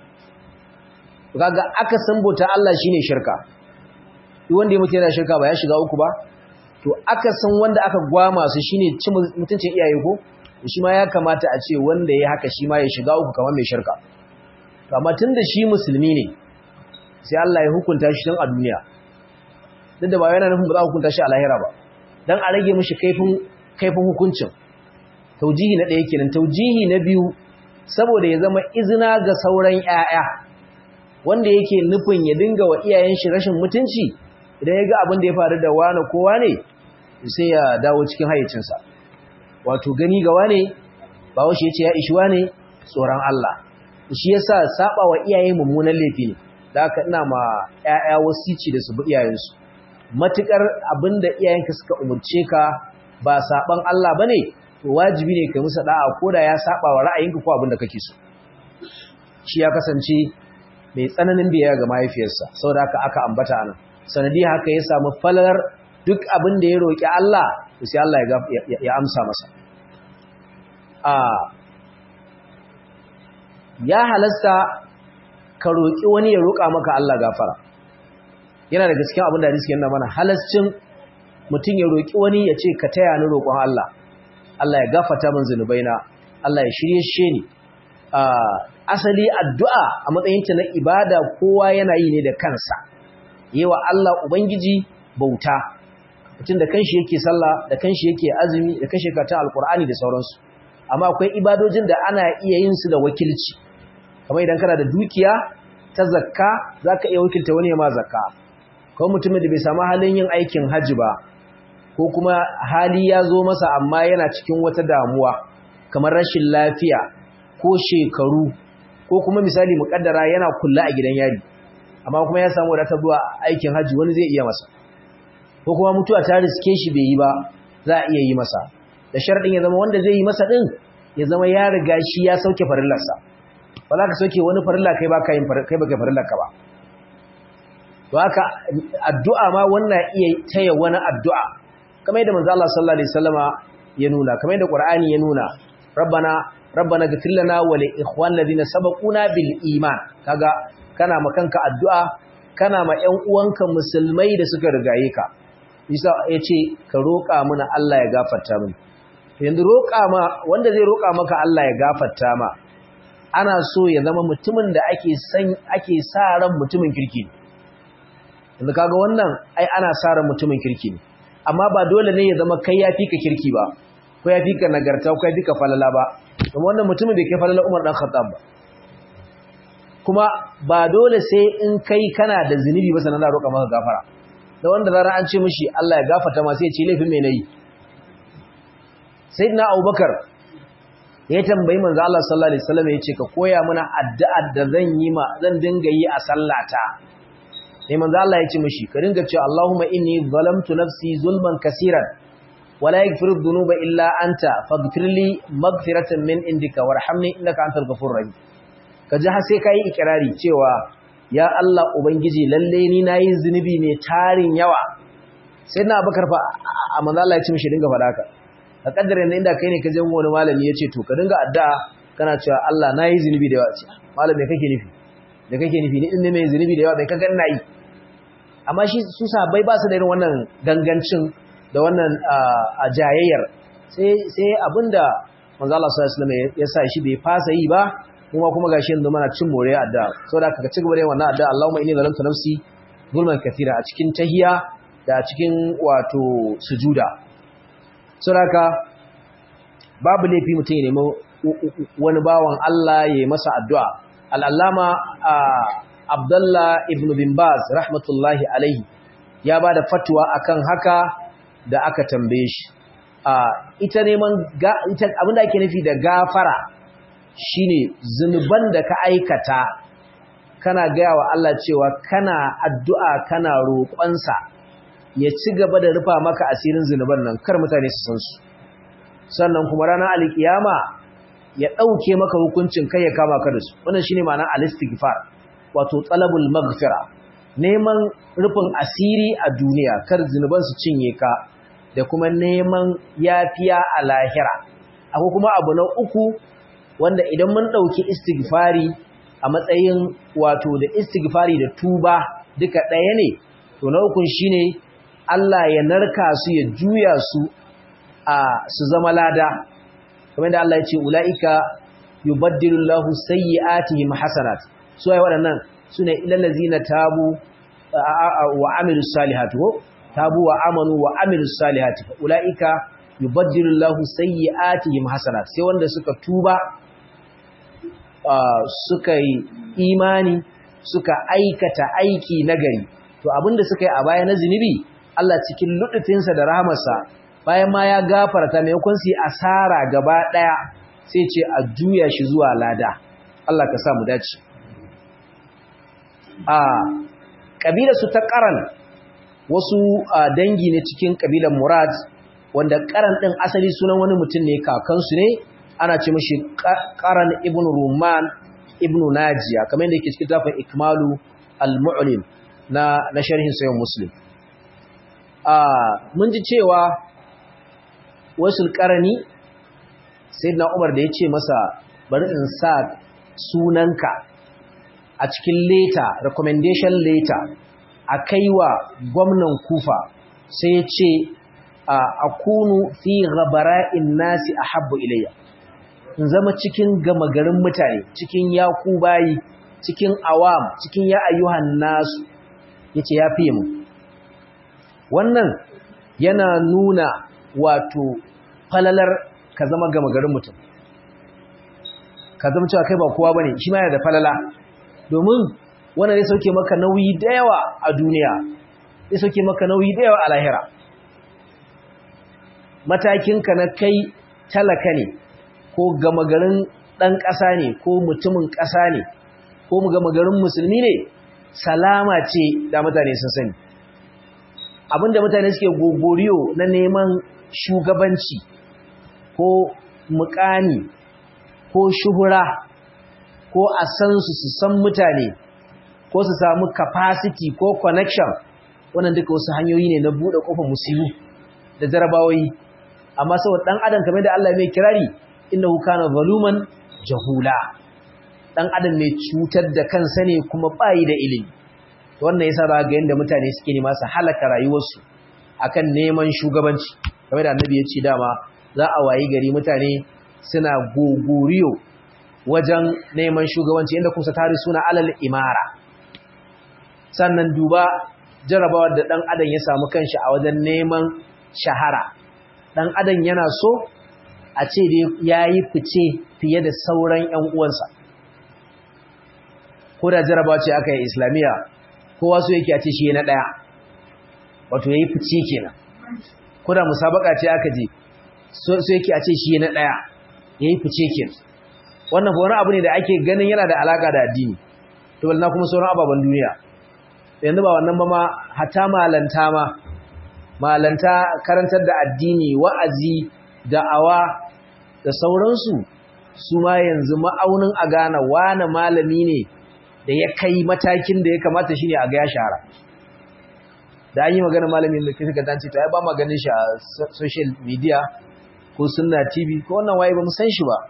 kaga aka san bauta Allah shine shirka duk wanda ya mutu yana shirka ba ya shiga uku ba to aka san wanda aka gwama su shine cin mutuncin iyaye ko shi ma ya kamata a ce wanda ya haka shi ma ya shiga uku kamar mai shirka to amma tunda shi musulmi ne sai Allah ya hukunta shi tun a duniya duk da ba yana nufin ba za a hukunta shi a lahira ba dan a rage mishi kaifin kaifin hukuncin taujihi na ɗaya kenan taujihi na biyu saboda ya zama izina ga sauran ƴaƴa wanda yake nufin ya dinga wa iyayen shi rashin mutunci idan ya ga abin da ya faru da wani kowa ne sai ya dawo cikin hayyacinsa wato gani ga wane ba wasu ya ce ya ishi wane tsoron Allah shi yasa saba wa iyaye mummunan laifi ne da haka ina ma ƴaƴa wasici da su bi iyayensu matukar abinda iyayenka suka umurce ka ba saban Allah bane to wajibi ne kai musu da'a koda ya saba wa ra'ayinka ko abinda kake so shi ya kasance mai tsananin biyayya ga mahaifiyarsa saboda haka aka ambata anan sanadi haka ya samu falalar duk abin da ya roki Allah sai Allah ya amsa masa a ya halasta ka roki wani ya roka maka Allah gafara yana daga cikin abin da hadisi yana mana halascin mutum ya roki wani ya ce ka taya ni roƙon Allah Allah ya gafarta min zunubaina Allah ya shirye shi ni asali addu'a a matsayinta na ibada kowa yana yi ne da kansa yewa Allah ubangiji bauta mutum da kanshi yake sallah da kanshi yake azumi da kanshi yake ta alqur'ani da sauransu amma akwai ibadojin da ana iya yin su da wakilci kamar idan kana da dukiya ta zakka zaka iya wakilta wani ya ma zakka ko mutumin da bai samu halin yin aikin haji ba ko kuma hali ya zo masa amma yana cikin wata damuwa kamar rashin lafiya ko shekaru ko kuma misali mukaddara yana kulla a gidan yari amma kuma ya samu wadatar zuwa aikin haji wani zai iya masa ko kuma mutuwa ta riske shi bai yi ba za a iya yi masa da sharadin ya zama wanda zai yi masa din ya zama ya riga shi ya sauke farillarsa ba za ka sauke wani farilla kai ba ka yin kai ba kai farillarka ba to haka addu'a ma wannan iya taya wani addu'a kamar yadda manzo Allah sallallahu alaihi wasallama ya nuna kamar yadda Qur'ani ya nuna rabbana rabbana ghfir lana wa li ikhwan ladina sabaquna bil iman kaga kana ma kanka addu'a kana ma ƴan uwanka musulmai da suka rigaye ka isa yace ka roƙa mana Allah ya gafarta mini yanzu roƙa ma wanda zai roƙa maka Allah ya gafarta ma ana so ya zama mutumin da ake san ake sa ran mutumin kirki yanzu kaga wannan ai ana sa ran mutumin kirki ne amma ba dole ne ya zama kai ya fi ka kirki ba ko ya fi ka nagarta ko ya fi ka falala ba kuma wannan mutumin bai kai falala Umar dan Khattab ba kuma ba dole sai in kai kana da zunubi ba sanan za roƙa maka gafara da wanda zara an ce mishi Allah ya gafarta ma sai ya ce laifin me nayi sayyidina Abubakar ya tambayi manzo Allah sallallahu alaihi wasallam ya ce ka koya mana addu'ar da zan yi ma zan dinga yi a sallata sai manzo Allah ya ce mishi ka dinga cewa Allahumma inni zalamtu nafsi zulman kaseeran wala yaghfiru dhunuba illa anta faghfir li maghfiratan min indika warhamni innaka antal ghafurur rahim kaji har sai kai ikrari cewa ya Allah ubangiji lalle ni nayi zunubi ne tarin yawa sai na Abubakar fa a manzo Allah ya ce mishi dinga faɗa haka a kaddare ne inda kai ne ka je wani malami ya ce to ka dinga addu'a kana cewa Allah nayi zunubi da yawa ce malam me kake nufi da kake nufi ni din ne mai zunubi da yawa bai kaga ina yi amma shi su sabai ba su da irin wannan gangancin da wannan a jayayyar sai sai abinda manzo Allah sallallahu alaihi wasallam ya sa shi bai fasa yi ba kuma kuma gashi yanzu mana cin more addu'a saboda ka ci gaba da wannan addu'a Allahumma inni zalamtu nafsi zulman kathira a cikin tahiyya da a cikin wato sujuda saboda babu laifi mutum ya nemi wani bawan Allah ya yi masa addu'a al'allama Abdullah ibn bin Baz rahmatullahi alaihi ya ba da fatuwa akan haka da aka tambaye shi ita neman abinda ake nufi da gafara shine zunuban da ka aikata kana gaya wa Allah cewa kana addu'a kana roƙonsa ya ci gaba da rufa maka asirin zunuban nan kar mutane su san su sannan kuma ranar alkiyama ya ɗauke maka hukuncin kai ya kama ka da su wannan shine ma'anar al-istighfar wato talabul maghfira neman rufin asiri a duniya kar zunuban su cinye ka da kuma neman yafiya a lahira akwai kuma abu na uku wanda idan mun ɗauki istighfari a matsayin wato da istighfari da tuba duka ɗaya ne to na ukun shine Allah ya narka su ya juya su a su zama lada kamar da Allah ya ce ulaika yubaddilu Allahu sayyi'atihim hasanat su ai waɗannan sune ilal ladzina tabu wa amilus salihati ko tabu wa amanu wa amilus salihati ulaika yubaddilu Allahu sayyi'atihim hasanat sai wanda suka tuba suka yi imani suka aikata aiki nagari to abinda suka yi a baya na zinubi Allah cikin lutufinsa da rahamarsa bayan ma ya gafarta maimakon su yi asara gaba ɗaya sai ce a juya shi zuwa lada Allah ka sa mu dace a ƙabilar su ta ƙaran wasu dangi ne cikin ƙabilar Murad wanda ƙaran ɗin asali sunan wani mutum ne kakansu ne ana ce mashi ƙaran ibn Ruman ibn Najiya kamar yadda yake cikin tafin Ikmalu al-Mu'lim na na sharhin sayan Muslim mun ji cewa wasu ƙarani sai na umar da ya ce masa bari in sa sunanka a cikin leta recommendation letter a kaiwa gwamnan kufa sai ya ce a kunu fi gabara'in nasi a habbu ilayya in zama cikin gama garin mutane cikin yaku bayi cikin awam cikin ya ayyuhan nasu ya ce ya fiye mu wannan yana nuna wato falalar ka zama gama garin mutum ka zama cewa kai ba kowa bane shi ma yana da falala domin wannan zai sauke maka nauyi da yawa a duniya zai sauke maka nauyi da yawa a lahira matakinka na kai talaka ne ko gama garin ɗan ƙasa ne ko mutumin ƙasa ne ko gama garin musulmi ne salama ce da mutane sun sani abinda mutane suke gogoriyo na neman shugabanci ko mukani ko shuhura ko a san su su san mutane ko su samu capacity ko connection wannan duka wasu hanyoyi ne na buɗe ƙofar musibu da jarabawoyi amma saboda ɗan adam kamar da Allah mai kirari innahu kana zaluman jahula ɗan adam mai cutar da kansa ne kuma bayi da ilimi wannan yasa za ga yanda mutane suke nema su halaka rayuwarsu akan neman shugabanci kamar da annabi ya ce dama za a wayi gari mutane suna gogoriyo wajen neman shugabanci inda kusa tare suna alal imara sannan duba jarabawar da dan adam ya samu kanshi a wajen neman shahara dan adam yana so a ce dai yayi fice fiye da sauran ƴan uwansa ko da jarabawa ce aka yi islamiyya kowa so yake a ce shi na ɗaya wato ya yi fice kenan ko da musabaka ce aka je so yake a ce shi na ɗaya ya yi fice kenan wannan wani abu ne da ake ganin yana da alaka da addini to balna kuma sauran ababen duniya yanzu ba wannan ba ma hata malanta ma malanta karantar da addini wa'azi da'awa da sauransu su ma yanzu ma'aunin a gane wane malami ne da ya kai matakin da ya kamata shi ne a ga ya shahara da an yi magana malamin da kisa gantanci ta ya ba ma ganin shi a social media ko sunna tv ko wannan waye ba mu san shi ba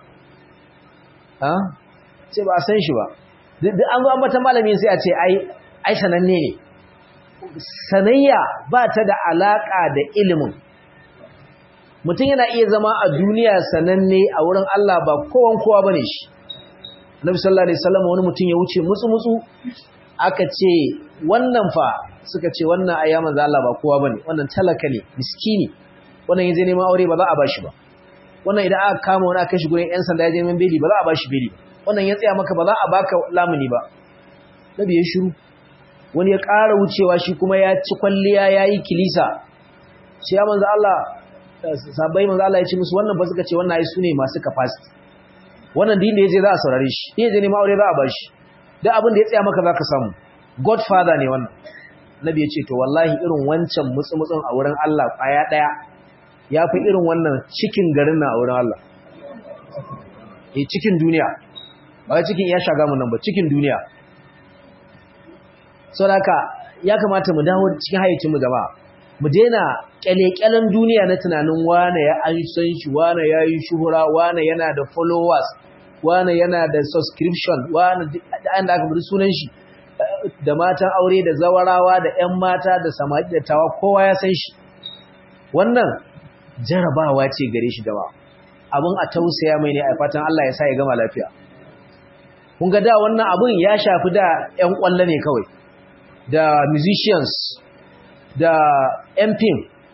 ce ba a san shi ba duk an zo an bata malami sai a ce ai sananne ne sanayya ba ta da alaka da ilimin mutum yana iya zama a duniya sananne a wurin Allah ba kowan kowa bane shi Nabi sallallahu alaihi wasallam wani mutum ya wuce mutsu mutsu aka ce wannan fa suka ce wannan ayya manzo Allah ba kowa bane wannan talaka ne miskini wannan yaje neman aure ba za a bashi ba wannan idan aka kama wani aka shi gurin yan sanda ya je neman beli ba za a bashi beli wannan ya tsaya maka ba za a baka lamuni ba nabi ya shiru wani ya ƙara wucewa shi kuma ya ci kwalliya yayi kilisa sai ya manzo Allah sabai manzo Allah ya ce musu wannan ba suka ce wannan ai sune masu capacity wannan din da yaje za a saurare shi din yaje neman aure za a bashi duk abin da ya tsaya maka zaka samu godfather ne wannan nabi ya ce to wallahi irin wancan mutsumutsun a wurin Allah kwaya daya ya fi irin wannan cikin garin na a wurin Allah eh cikin duniya ba cikin iya shaga mu nan ba cikin duniya saboda ya kamata mu dawo cikin hayyacin mu gaba mu daina kyalekyalen duniya na tunanin wane ya an san shi wane ya yi shuhura wane yana da followers wane yana da subscription wane da an da aka bari sunan shi da matan aure da zawarawa da 'yan mata da samari da tawa kowa ya san shi wannan jarabawa ce gare shi gaba abin a tausaya mai ne a fatan Allah ya sa ya gama lafiya kun ga da wannan abin ya shafi da 'yan kwallo ne kawai da musicians da 'yan fim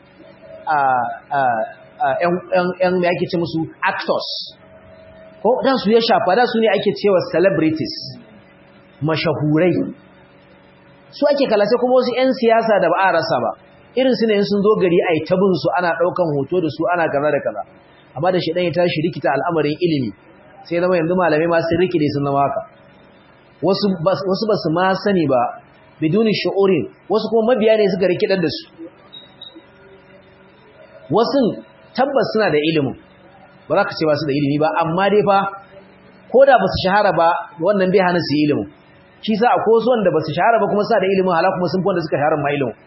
‘yan mai ake ce musu actors ko dan su ya shafa da su ne ake cewa celebrities mashahurai su ake kalace kuma wasu ‘yan siyasa da ba a rasa ba irin su ne sun zo gari a yi tabin su ana ɗaukan hoto da su ana kaza da kaza amma da shaɗan ya tashi rikita al'amarin ilimi sai zama yanzu malamai masu rikide sun zama haka wasu ba su ma sani ba biduni shi'urin wasu kuma mabiya ne suka rikidar da su wasu tabbas suna da ilimin ba za ka ce ba su da ilimi ba amma dai fa ko da ba su shahara ba wannan bai hana su yi ilimin shi sa akwai wasu wanda ba su shahara ba kuma suna da ilimin hala kuma sun fi wanda suka shahara ma ilimin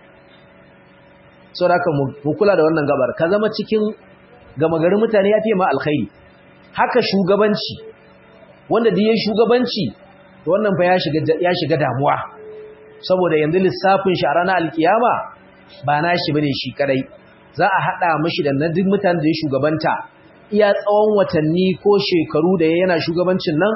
so da haka mu kula da wannan gabar ka zama cikin gama garin mutane ya fiye ma alkhairi haka shugabanci wanda da ya shugabanci wannan fa ya shiga damuwa saboda yanzu lissafin shi a ranar alkiyama ba na shi bane shi kadai za a haɗa mashi da nadin mutane da ya shugabanta iya tsawon watanni ko shekaru da yana shugabancin nan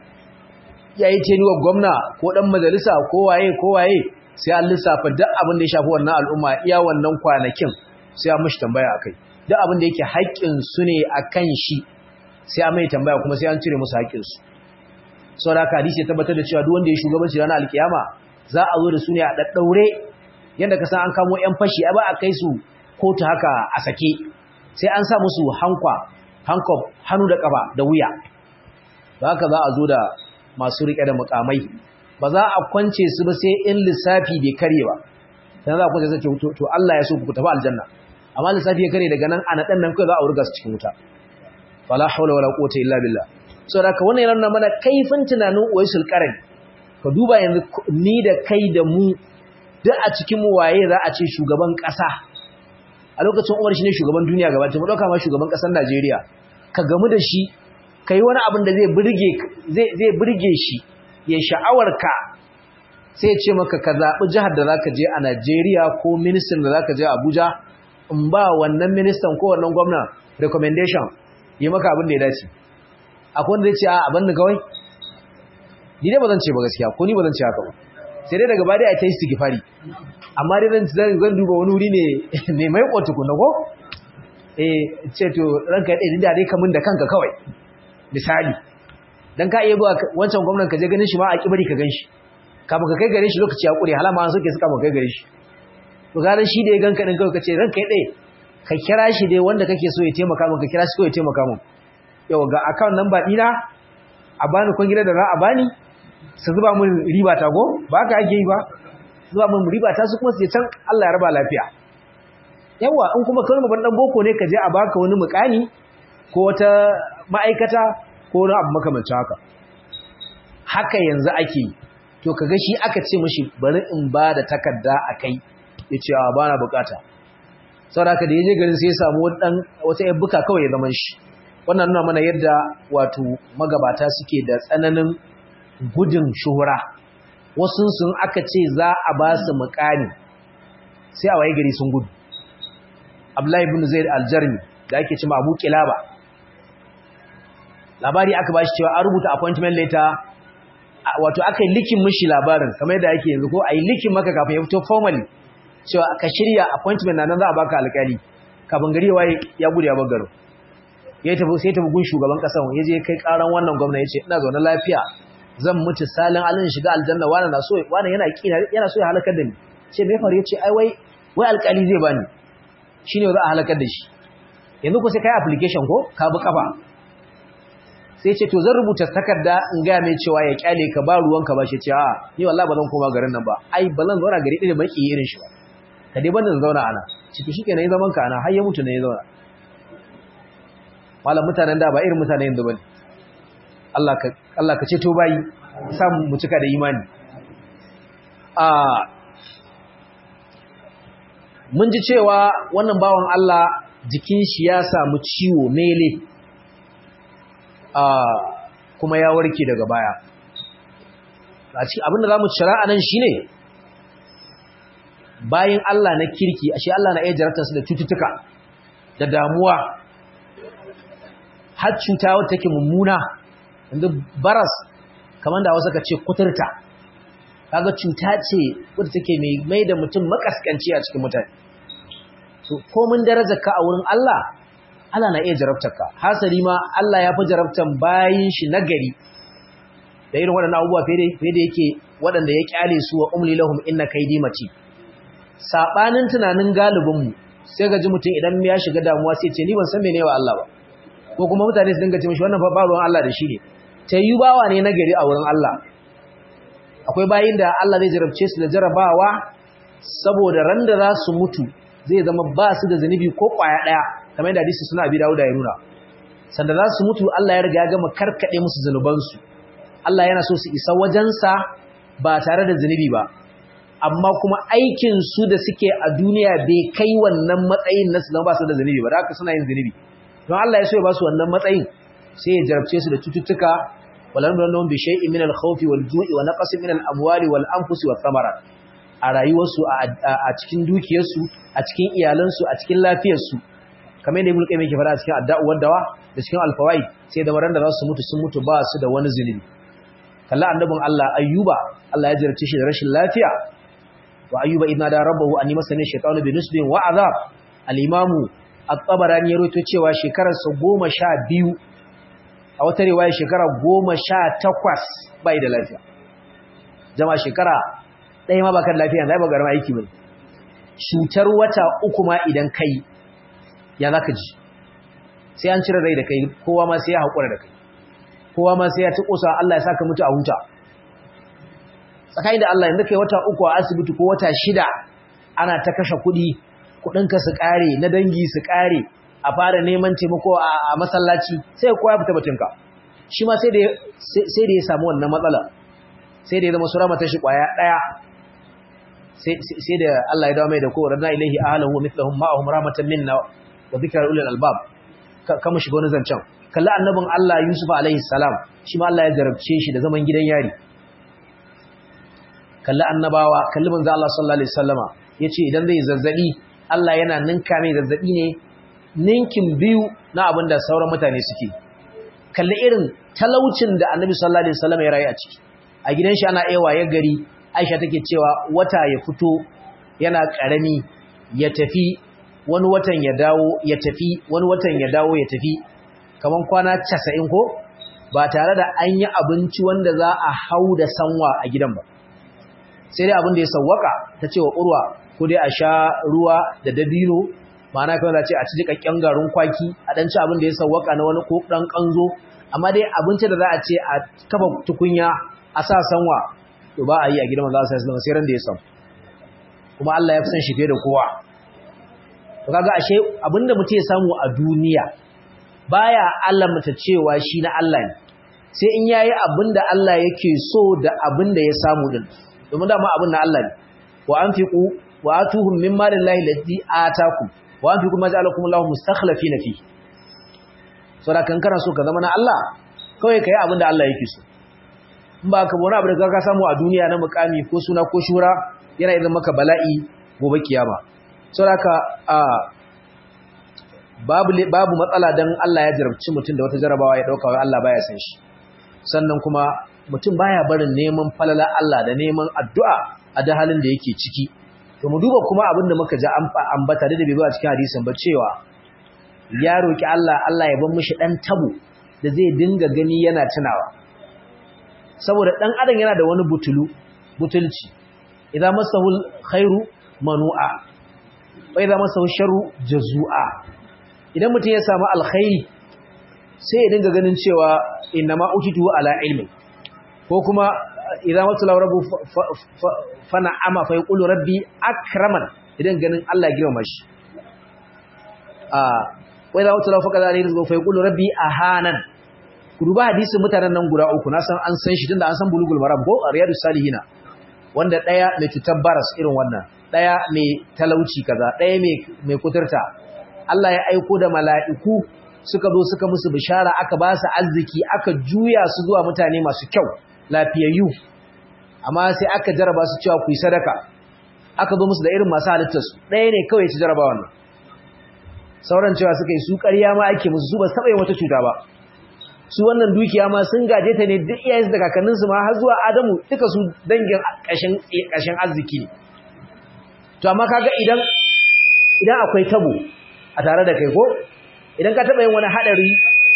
ya yi tenuwar gwamna ko ɗan majalisa ko waye ko waye sai an lissafa duk abin da ya shafi wannan al'umma iya wannan kwanakin sai an mashi tambaya a kai duk abin da yake haƙƙin su ne a kan shi sai an mai tambaya kuma sai an cire musu haƙƙinsu sau da haka hadisi ya tabbatar da cewa duk wanda ya shugabanci ranar alkiyama za a zo da su ne a ɗaɗɗaure yadda ka san an kamo 'yan fashi ba a kai su kotu haka a sake sai an sa musu hankwa hankof hannu da ƙafa da wuya ba haka za a zo da masu riƙe da mukamai ba za a kwance su ba sai in lissafi bai kare ba sai za a kwance sai to Allah ya so ku tafi aljanna amma lissafi ya kare daga nan a naɗan nan kai za a wurga su cikin wuta wala hawla wala quwwata illa billah saboda haka wannan yana mana kaifin tunanin uwaisul qarni ka duba yanzu ni da kai da mu duk a cikin mu waye za a ce shugaban ƙasa a lokacin Umar shine shugaban duniya gaba ɗaya mu dauka ma shugaban ƙasar Najeriya ka gamu da shi kai wani abin da zai burge zai zai burge shi ya sha'awar ka sai ya ce maka ka zabi jihar da zaka je a Najeriya ko minister da zaka je Abuja in ba wannan ministan ko wannan gwamna recommendation yi maka abin da ya dace akwai wanda zai ce a abin da kawai ni dai ba zan ce ba gaskiya ko ni ba zan ce haka ba sai dai daga baya a ta yi istighfari amma dai zan zan duba wani wuri ne ne mai kotu kunna ko eh ce to ranka dai da dai kamun da kanka kawai misali dan ka iya zuwa wancan gwamnan ka je ganin shi ma a kibari ka ganshi kafin ka kai gare shi lokaci ya kure halama an soke suka kai gare shi to garan shi da ya ganka din kai kace ranka ya dai ka kira shi dai wanda kake so ya taimaka min ka kira shi ko ya taimaka min yau ga account number dina a bani kun gida da za a bani su zuba min riba ta go ba ka ake yi ba zuba min riba ta su kuma su can Allah ya raba lafiya yawa in kuma kawai babban dan boko ne ka je a baka wani mukani ko wata ma'aikata ko wani abu makamancin haka haka yanzu ake yi to kaga shi aka ce mishi bari in ba da takarda a kai ya ce a bana bukata saboda haka da ya je garin sai ya samu wata yabbuka kawai ya zama shi wannan nuna mana yadda wato magabata suke da tsananin gudun shuhura wasu sun aka ce za a ba su mukani sai a waye gari sun gudu Abdullahi ibn Zaid al-Jarmi da ake cewa Abu Kilaba labari aka bashi cewa an rubuta appointment letter wato aka yi likin mishi labarin kamar yadda ake yanzu ko a yi likin maka kafin ya fito formally cewa ka shirya appointment na nan za a baka alƙali kafin gari waye ya gudu ya bagaro ya tafi sai tafi gun shugaban ƙasar ya je kai ƙaran wannan gwamna ya ce ina zaune lafiya zan mutu salin alin shiga aljanna wani na so wani yana kina yana so ya halakar da ni ce me faru yace ai wai wai alƙali zai bani shine za a halakar da shi yanzu ko sai kai application ko ka bi kafa sai ce to zan rubuta takarda in ga mai cewa ya kyale ka ba ruwanka ba shi ce a ni wallahi ba zan koma garin nan ba ai ba zan zauna gari ɗaya baki irin shi ba ka dai banda zauna ana ciki shikenan yi zaman ka ana har ya mutu ne ya zauna malam mutanen da ba irin mutanen yanzu bane Allah ka Allah ka ceto bayi sa mu cika da imani a mun ji cewa wannan bawan Allah jikin shi ya samu ciwo mele kuma ya warke daga baya a cikin abinda za mu cira a nan shi ne bayan Allah na kirki ashe Allah na iya jarabtarsu da cututtuka da damuwa har cuta wata take mummuna yanzu baras kamar da wasu ka ce kuturta kaga cuta ce wadda take mai da mutum makaskanci a cikin mutane so komin darajar ka a wurin Allah Allah na iya jarabtarka hasali ma Allah ya fi jarabtan bayin shi nagari da irin waɗannan abubuwa fiye da yake waɗanda ya kyale su wa umli lahum inna kaidi mati sabanin tunanin galibin mu sai ga ji mutum idan ya shiga damuwa sai ce ni ban san mene wa Allah ba ko kuma mutane su dinga ce mishi wannan fa ruwan Allah da shi ne ta yi bawa ne nagari a wurin Allah akwai bayin da Allah zai jarabce su da jarabawa saboda ran da za su mutu zai zama ba su da zunubi ko kwaya ɗaya kamar yadda hadisi suna bi dawo da ya nuna sanda za su mutu Allah ya riga ya gama karkaɗe musu zunubansu Allah yana so su isa wajensa ba tare da zunubi ba amma kuma aikin su da suke a duniya bai kai wannan matsayin na su zama ba su da zunubi ba da haka suna yin zunubi don Allah ya so ya ba su wannan matsayin sai ya jarabce su da cututtuka walan nan bi shay'in min al-khawf wal-ju'i wa naqsin min al-amwali wal-anfusi wath-thamarat a rayuwarsu a cikin dukiyarsu a cikin iyalansu a cikin lafiyarsu kamar yadda ibnu qayyim yake fara a cikin adda'u dawa da cikin al-fawaid sai da maran da za su mutu sun mutu ba su da wani zunubi kalla annabin Allah ayyuba Allah ya jarabce shi da rashin lafiya wa ayyuba idna da rabbahu anni masani shaytanu bi nusbin wa azab al-imamu at-tabarani ya rawaito cewa shekarar sa 12 a wata riwaya shekara 18 bai da lafiya jama'a shekara ɗaya ma bakar lafiya zai ba garma aiki bai cutar wata uku ma idan kai ya zaka ji sai an cire rai da kai kowa ma sai ya haƙura da kai kowa ma sai ya ci ƙusa Allah ya saka mutu a huta tsakanin da Allah yanzu kai wata uku a asibiti ko wata shida ana ta kashe kuɗi kuɗinka su ƙare na dangi su ƙare a fara neman taimako a masallaci sai kowa ya fita batunka shi ma sai da ya samu wannan matsala sai da ya zama sura mata shi ƙwaya ɗaya sai da Allah ya dawo mai da ko radna ilaihi ahlahu wa mithluhum ma'ahum rahmatan minna wa dhikra ulil albab kama shiga wani zancen kalli annabin Allah Yusuf alaihi salam shi ma Allah ya jarabce shi da zaman gidan yari kalli annabawa kalli manzo Allah sallallahu alaihi wasallama yace idan zai zazzabi Allah yana ninka mai zazzabi ne ninkin biyu na abin da sauran mutane suke kalli irin talaucin da annabi sallallahu alaihi wasallama ya rayu a ciki a gidan shi ana ewa ya gari Aisha take cewa wata ya fito yana karami ya tafi wani watan ya dawo ya tafi wani watan ya dawo ya tafi kaman kwana 90 ko ba tare da an yi abinci wanda za a hau da sanwa a gidan ba sai dai abin da ya sawwaka ta ce wa urwa ko dai a sha ruwa da dabino ma'ana kawai ce a ci jikakken garin kwaki a dan ci abin da ya sawwaka na wani ko dan kanzo amma dai abinci da za a ce a kafa tukunya a sa sanwa to ba a yi a gidan manzo sallallahu alaihi sai ran da ya samu kuma Allah ya fi san shi fiye da kowa to kaga ashe abinda mutum ya samu a duniya baya alamta cewa shi na Allah ne sai in yayi abinda Allah yake so da abinda ya samu din domin dama abin na Allah ne wa anfiqu wa atuhum mimma lillahi alladhi atakum wa anfiqu ma ja'alakum Allahu mustakhlifina fi saboda kan kana so ka zama na Allah kawai kai abinda Allah yake so in ba ka wani abu da ka samu a duniya na mukami ko suna ko shura yana idan maka bala'i gobe kiyama saboda a babu babu matsala dan Allah ya jarabci mutum da wata jarabawa ya dauka wai Allah baya san shi sannan kuma mutum baya barin neman falala Allah da neman addu'a a da halin da yake ciki to mu duba kuma abin da muka ji ambata da bai zo a cikin hadisin ba cewa ya roki Allah Allah ya bar mishi dan tabo da zai dinga gani yana tunawa saboda dan adam yana da wani butulu butulci idan masahul khairu manu'a wa idan masahu sharru jazua idan mutum ya samu alkhairi sai ya dinga ganin cewa inna ma utitu ala ilmi ko kuma idan matula rabbu fa na'ama fa yaqulu rabbi akraman idan ganin Allah ya girma shi a wa idan matula fa kaza rizqu fa yaqulu rabbi ahanan ku duba hadisin mutanen nan guda uku na san an san shi tunda an san bulugul maram ko riyadus salihina wanda daya mai cutar baras irin wannan daya mai talauci kaza daya mai mai kuturta Allah ya aiko da mala'iku suka zo suka musu bishara aka ba su arziki aka juya su zuwa mutane masu kyau lafiyayyu amma sai aka jaraba su cewa ku yi sadaka aka zo musu da irin masu halittarsu ɗaya ne kawai ci jaraba wannan sauran cewa suka yi su ƙarya ma ake musu su ba taɓa yin wata cuta ba su wannan dukiya ma sun gaje ta ne duk iyayensu da kakanninsu ma har zuwa adamu duka su dangin ƙashin arziki ne to amma kaga idan idan akwai tabo a tare da kai ko idan ka taɓa yin wani haɗari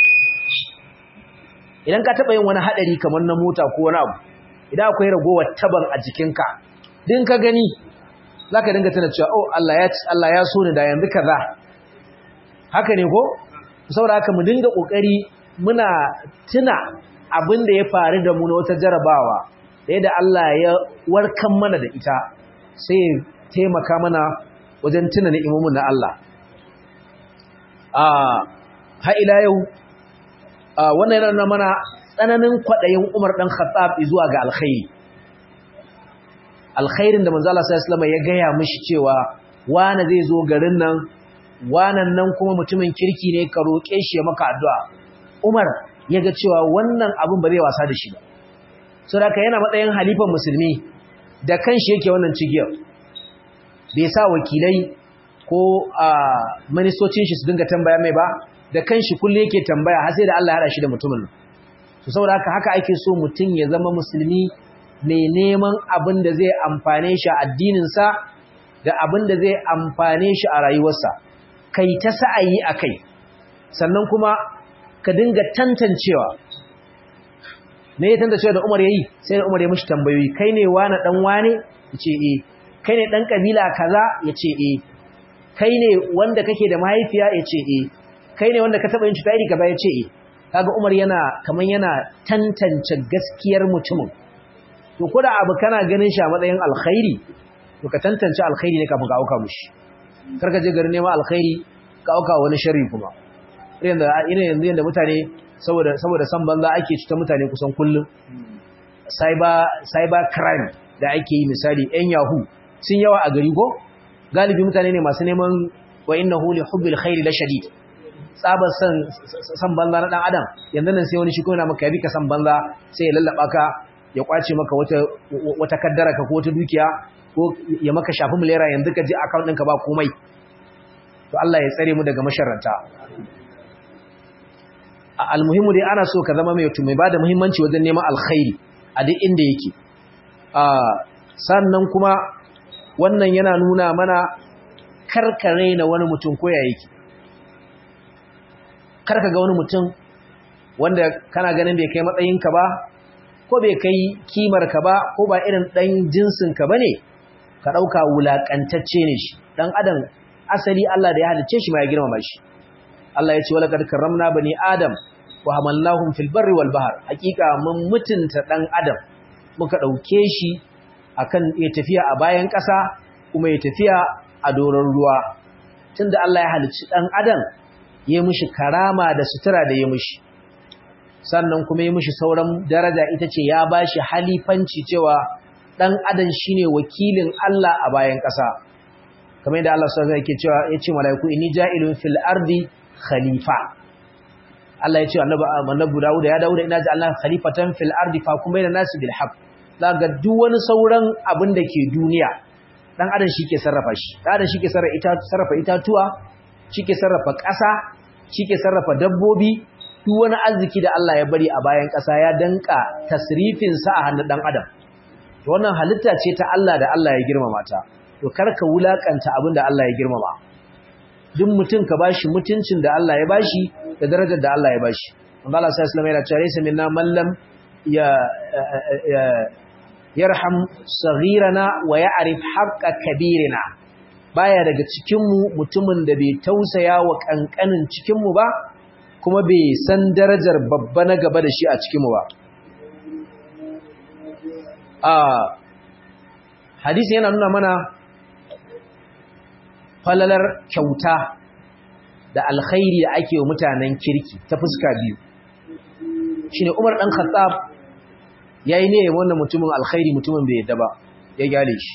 idan ka taɓa yin wani haɗari kamar na mota ko wani abu idan akwai ragowar taban a jikinka din ka gani za ka dinga tana cewa oh Allah ya Allah ya so ni da yanzu kaza haka ne ko saboda haka mu dinga kokari muna tuna abin da ya faru da mu na wata jarabawa da yadda Allah ya warkan mana da ita sai taimaka mana wajen tuna ni'imomin na Allah ha ila yau wannan yana mana tsananin kwaɗayin Umar ɗan Khattab zuwa ga alkhairi alkhairin da manzo Allah sallallahu alaihi ya gaya mishi cewa wani zai zo garin nan wanan nan kuma mutumin kirki ne ka roƙe shi ya maka addu'a Umar ya ga cewa wannan abin ba zai wasa da shi ba saboda yana matsayin halifan musulmi da kanshi yake wannan cigiyar bai sa wakilai ko a ministocin shi su dinga tambaya mai ba da kanshi kullum yake tambaya har sai da Allah ya hada shi da mutumin to saboda haka haka ake so mutum ya zama musulmi mai neman abin da zai amfane shi a addinin sa da abin da zai amfane shi a rayuwarsa kai ta sa'ayi akai sannan kuma ka dinga tantancewa me ya tantancewa da Umar yayi sai Umar ya mishi tambayoyi kai ne wani dan wane yace eh kai ne dan kabila kaza yace eh kai ne wanda kake da mahaifiya yace eh kai ne wanda ka taba yin cuta iri kaza yace eh kaga Umar yana kaman yana tantance gaskiyar mutumin to koda abu kana ganin shi a matsayin alkhairi to ka tantance alkhairi ne kafin ka auka mushi karka je garin neman alkhairi ka auka wani sharri kuma irin da ina yanzu yanda mutane saboda saboda san banza ake cuta mutane kusan kullum cyber cyber crime da ake yi misali yan yahoo sun yawa a gari ko galibi mutane ne masu neman wa innahu li hubbil khairi la shadid tsabar san san banza na dan adam yanzu nan sai wani shi ko yana maka yabi ka san banza sai ya lallaba ka ya kwace maka wata wata kaddara ka ko wata dukiya ko ya maka shafi milera yanzu ka je account ɗinka ba komai to Allah ya tsare mu daga masharranta almuhimu dai ana so ka zama mai mai bada muhimmanci wajen neman alkhairi a duk inda yake sannan kuma wannan yana nuna mana karkare na wani mutum ko ya yake karka ga wani mutum wanda kana ganin bai kai matsayinka ba ko bai kai kimarka ba ko ba irin ɗan jinsinka ba ne ka ɗauka wulaƙantacce ne shi ɗan adam asali Allah da ya halicce shi ma ya girmama shi Allah ya ce wala kad karramna bani adam wa hamalnahum fil barri wal bahr hakika mun mutunta ɗan adam muka ɗauke shi akan ya tafiya a bayan ƙasa kuma ya tafiya a doron ruwa tunda Allah ya halicci ɗan adam ya mishi karama da sutura da ya mishi sannan kuma ya mishi sauran daraja ita ce ya bashi halifanci cewa ɗan adam shine wakilin Allah a bayan ƙasa kamar yadda Allah sallallahu alaihi cewa ya ce malaiku inni ja'ilun fil ardi khalifa Allah ya ce annabi annabi Dawud ya Dawud ina ja'alna khalifatan fil ardi fa kuma da nasi bil haqq daga duk wani sauran abin da ke duniya dan adam shi ke sarrafa shi dan adam shi ke sarrafa itatuwa shi ke sarrafa ƙasa shi ke sarrafa dabbobi duk wani arziki da Allah ya bari a bayan ƙasa ya danka tasrifin sa a hannun dan adam to wannan halitta ce ta Allah da Allah ya girmama ta to karka wulakanta abin da Allah ya girmama duk mutum ka bashi mutuncin da Allah ya bashi da darajar da Allah ya bashi Allah sallallahu alaihi wasallam yana cewa laysa minna man lam ya yarham saghirana wa ya'rif haqqa kabirina baya daga cikin mu mutumin da bai tausaya wa kankanin cikin mu ba kuma bai san darajar babba na gaba da shi a cikin mu ba a hadisi yana nuna mana falalar kyauta da alkhairi da ake wa mutanen kirki ta fuska biyu shine Umar dan Khattab yayi ne wannan mutumin alkhairi mutumin bai yadda ba ya gyale shi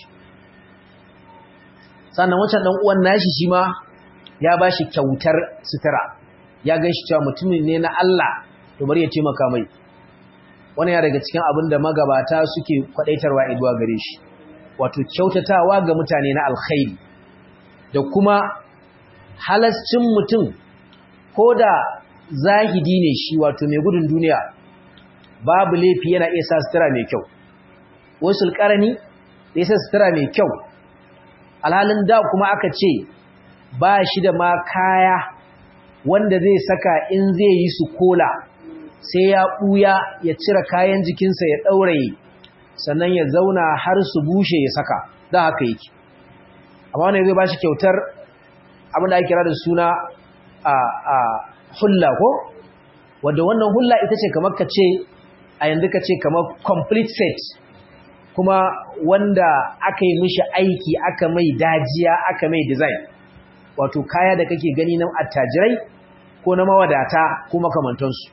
sannan wancan dan uwan nashi shi ma ya bashi kyautar sutura ya ganshi cewa mutumin ne na Allah to bari ya taimaka mai wannan ya daga cikin abin da magabata suke kwadaitarwa iduwa gare shi wato kyautatawa ga mutane na alkhairi da kuma halascin mutum ko da zahidi ne shi wato mai gudun duniya babu laifi yana iya sa sutura mai kyau wasu alƙarani da ya sa sutura mai kyau alhalin da kuma aka ce ba shi da ma kaya wanda zai saka in zai yi su kola sai ya ɓuya ya cire kayan jikinsa ya ɗauraye sannan ya zauna har su bushe ya saka da haka yake amma wanda zai ba shi kyautar abin da ake kira da suna a hulla ko wadda wannan hulla ita ce kamar ka ce a yanzu ka ce kamar complete set kuma wanda aka yi mishi aiki aka mai dajiya aka mai design wato kaya da kake gani na attajirai ko na mawadata ko makamantansu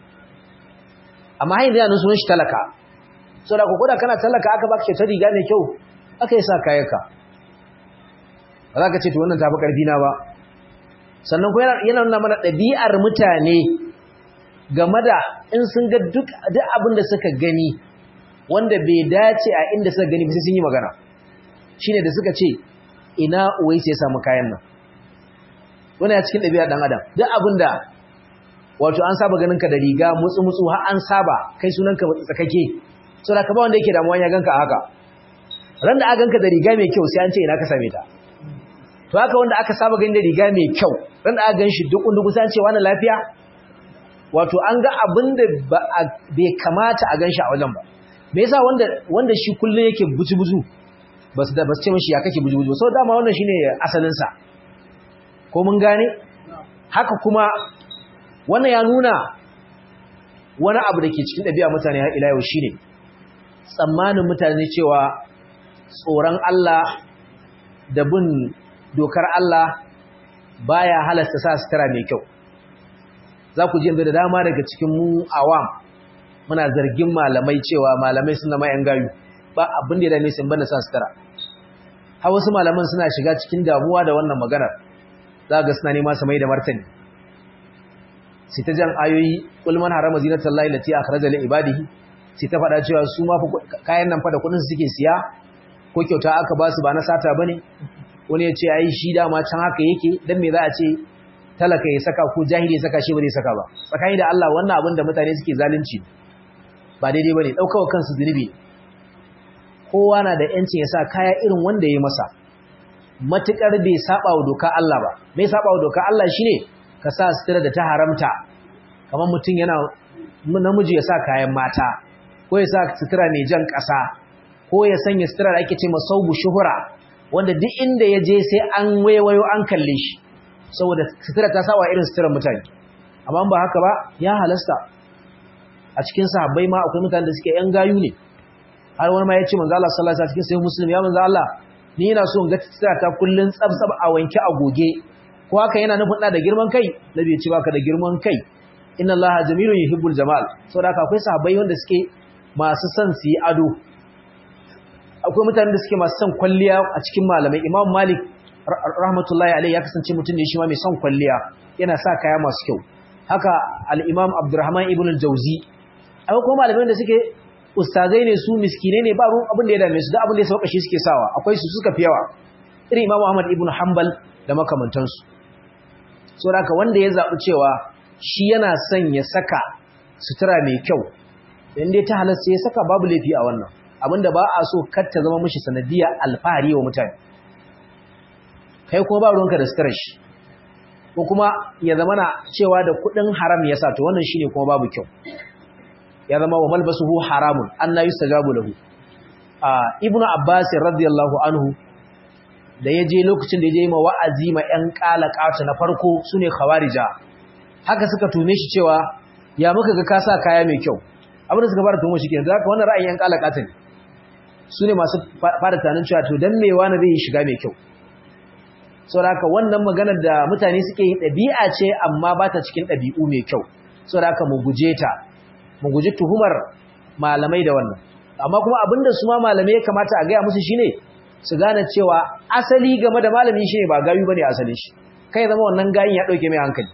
amma hain da yanin sunan shi talaka so da kukuda kana talaka aka baka kyautar riga mai kyau aka yi sa kayanka ba za ka ce to wannan tafi ƙarfi na ba sannan kuma yana nuna mana ɗabi'ar mutane game da in sun ga duk abin da suka gani wanda bai dace a inda suka gani sai sun yi magana shine da suka ce ina uwai sai samu kayan nan wani ya cikin ɗabi'ar ɗan adam duk abin da wato an saba ganin ka da riga mutsu mutsu har an saba kai sunan ka tsakake so da ka ba wanda yake damuwa ya ganka haka ran da aka ganka da riga mai kyau sai an ce ina ka same ta to haka wanda aka saba gani da riga mai kyau ran da aka ganshi duk undugu sai an ce wani lafiya wato an ga abin da bai kamata a ganshi a wajen ba me yasa wanda wanda shi kullun yake buju-buju basu da basu ce mishi ya kake buju-buju so dama wannan shine asalin sa ko mun gane haka kuma wannan ya nuna wani abu da ke cikin ɗabi'a mutane har ila yau shine tsammanin mutane cewa tsoron Allah da bin dokar Allah baya halasta sa sutura mai kyau za ku ji da dama daga cikin mu awam muna zargin malamai cewa malamai suna mayan gayu ba abin da ya dame sun banda sa sutura har wasu malaman suna shiga cikin damuwa da wannan maganar za ga suna nema su mai da martani sai ta jan ayoyi kul man harama zinatal lahi lati akhraja li ibadihi sai ta faɗa cewa su ma kayan nan fa da kuɗin su suke siya ko kyauta aka ba su ba na sata bane wani ya ce ai shi dama can haka yake dan me za a ce talaka ya saka ko jahili ya saka shi ba zai saka ba tsakani da Allah wannan abin da mutane suke zalunci ba daidai bane daukawa kansu zunubi kowa na da yancin ya sa kaya irin wanda ya masa matukar bai saba wa doka Allah ba mai saba wa doka Allah shine ka sa sutura da ta haramta kamar mutum yana namiji ya sa kayan mata ko ya sa sutura mai jan ƙasa ko ya sanya sutura da ake ce masaubu shuhura wanda duk inda ya je sai an waiwayo an kalle shi saboda sutura ta sawa irin suturar mutane amma ba haka ba ya halasta a cikin sahabbai ma akwai mutane da suke yan gayu ne har wani ma ya ce manzo Allah sallallahu alaihi wasallam cikin sahih muslim ya manzo Allah ni ina so in ga sutura ta kullun tsabtsab a wanke a goge ko haka yana nufin da girman kai nabi ya ce baka da girman kai inna Allah jamilun yuhibbul jamal saboda haka akwai sahabbai wanda suke masu son su yi ado akwai mutanen da suke masu son kwalliya a cikin malamai imam malik rahmatullahi alaihi ya kasance mutum ne shi ma mai son kwalliya yana sa kaya masu kyau haka al-imam abdurrahman ibn al-jawzi akwai kuma malamai da suke ustazai ne su miskinai ne ba ruwan abin da ya dame su da abin da ya sauka shi suke sawa akwai su suka fi yawa irin imam ahmad ibn hanbal da makamantansu so haka wanda ya zaɓi cewa shi yana son ya saka sutura mai kyau in dai ta halasta ya saka babu laifi a wannan abinda ba a so kar ta zama mishi sanadiyya alfahari wa mutane kai kuma ba ruwanka da sutura shi ko kuma ya zama na cewa da kuɗin haram ya sa to wannan shine kuma babu kyau ya zama wa malbasuhu haramun an la yustajabu lahu a ibnu abbas radiyallahu anhu da ya je lokacin da ya je ma wa'azi ma ƴan ƙalaƙata na farko sune khawarija haka suka tume shi cewa ya muka ga ka sa kaya mai kyau abin da suka fara tumo shi kenan da haka wannan ra'ayin ƴan ƙalaƙata ne su ne masu fara tunanin cewa to dan me wani zai yi shiga mai kyau saboda haka wannan maganar da mutane suke yi ɗabi'a ce amma ba ta cikin ɗabi'u mai kyau saboda haka mu guje ta mu guji tuhumar malamai da wannan amma kuma abinda su ma malamai ya kamata a gaya musu shine su gane cewa asali game da malami shine ba gayu bane asali shi kai zama wannan gayin ya dauke mai hankali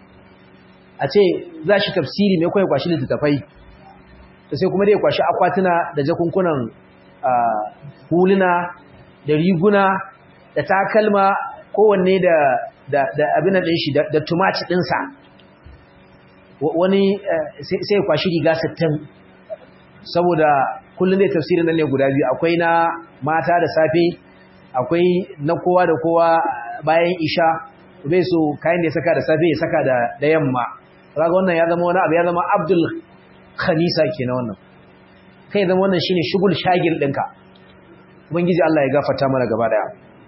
a ce za shi tafsiri mai kwaye kwashi littattafai da sai kuma dai kwashi akwatuna da jakunkunan huluna da riguna da takalma kowanne da da abin ɗin shi da tumaci ɗinsa wani sai kwashi riga sittin saboda kullum zai tafsirin nan ne guda biyu akwai na mata da safe akwai na kowa da kowa bayan isha bai so kayan da ya saka da safe ya saka da yamma raga wannan ya zama wani abu ya zama abdul khamisa ke na wannan kai zama wannan shine shugul shagil ɗinka ubangiji Allah ya gafarta mana gaba daya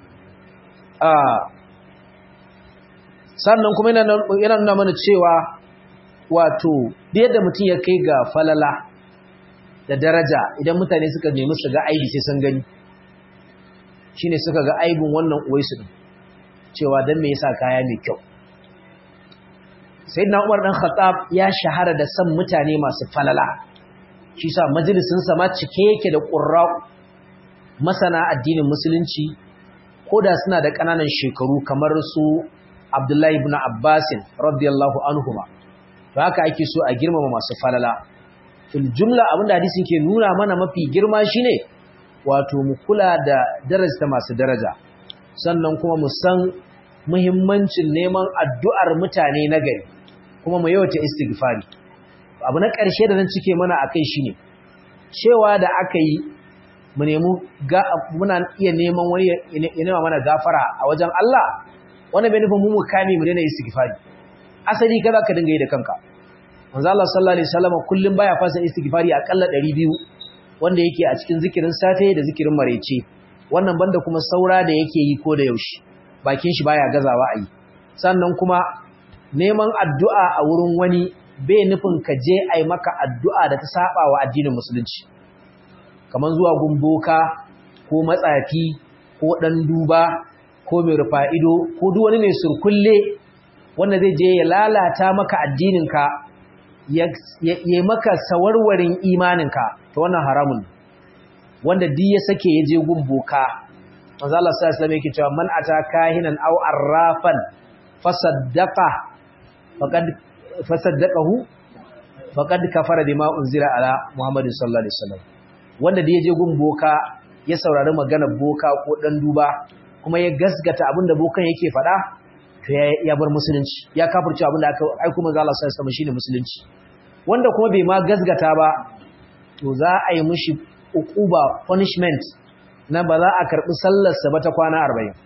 sannan kuma yana nuna mana cewa wato da yadda mutum ya kai ga falala da daraja idan mutane suka nemi su ga aibi sai sun gani shine suka ga aibin wannan uwaisu din cewa dan me yasa kaya mai kyau sayyidina Umar dan Khattab ya shahara da san mutane masu falala shi sa majalisin sa ma cike yake da qurra masana addinin musulunci koda suna da kananan shekaru kamar su Abdullahi ibn Abbas radiyallahu anhuma to haka ake so a girmama masu falala fil jumla abinda hadisin ke nuna mana mafi girma shine wato mu kula da darajta masu daraja sannan kuma mu san muhimmancin neman addu'ar mutane na gari kuma mu yawaita istighfari abu na ƙarshe da zan cike mana akai shine cewa da aka yi mu nemi muna iya neman wani ya nema mana gafara a wajen Allah wannan bai nufin mu mu kame mu daina istighfari asali kaza ka dinga yi da kanka manzo Allah sallallahu alaihi wasallam kullum baya fasa istighfari akalla 200 wanda yake a cikin zikirin safe da zikirin marece wannan banda kuma saura da yake yi ko da yaushe bakin shi baya gazawa a yi sannan kuma neman addu'a a wurin wani bai nufin ka je ai maka addu'a da ta saba wa addinin musulunci kaman zuwa gumboka ko matsafi ko dan duba ko mai rufa ido ko duk wani mai surkulle wanda zai je ya lalata maka addininka ya yi maka sawarwarin imaninka ta wannan haramun wanda duk ya sake ya je gun boka manzo Allah sallallahu alaihi wasallam yake cewa man ata kahinan aw arrafan fasaddaqa faqad fasaddaqahu faqad kafara bima unzila ala muhammadin sallallahu alaihi wasallam wanda da ya je gun boka ya saurari maganar boka ko dan duba kuma ya gasgata abinda bokan yake faɗa to ya bar musulunci ya kafirce abinda aka aiko manzo Allah sallallahu alaihi wasallam shine musulunci wanda kuma bai ma gasgata ba to za a yi mishi uquba punishment na ba za a karbi sallar sa ba ta kwana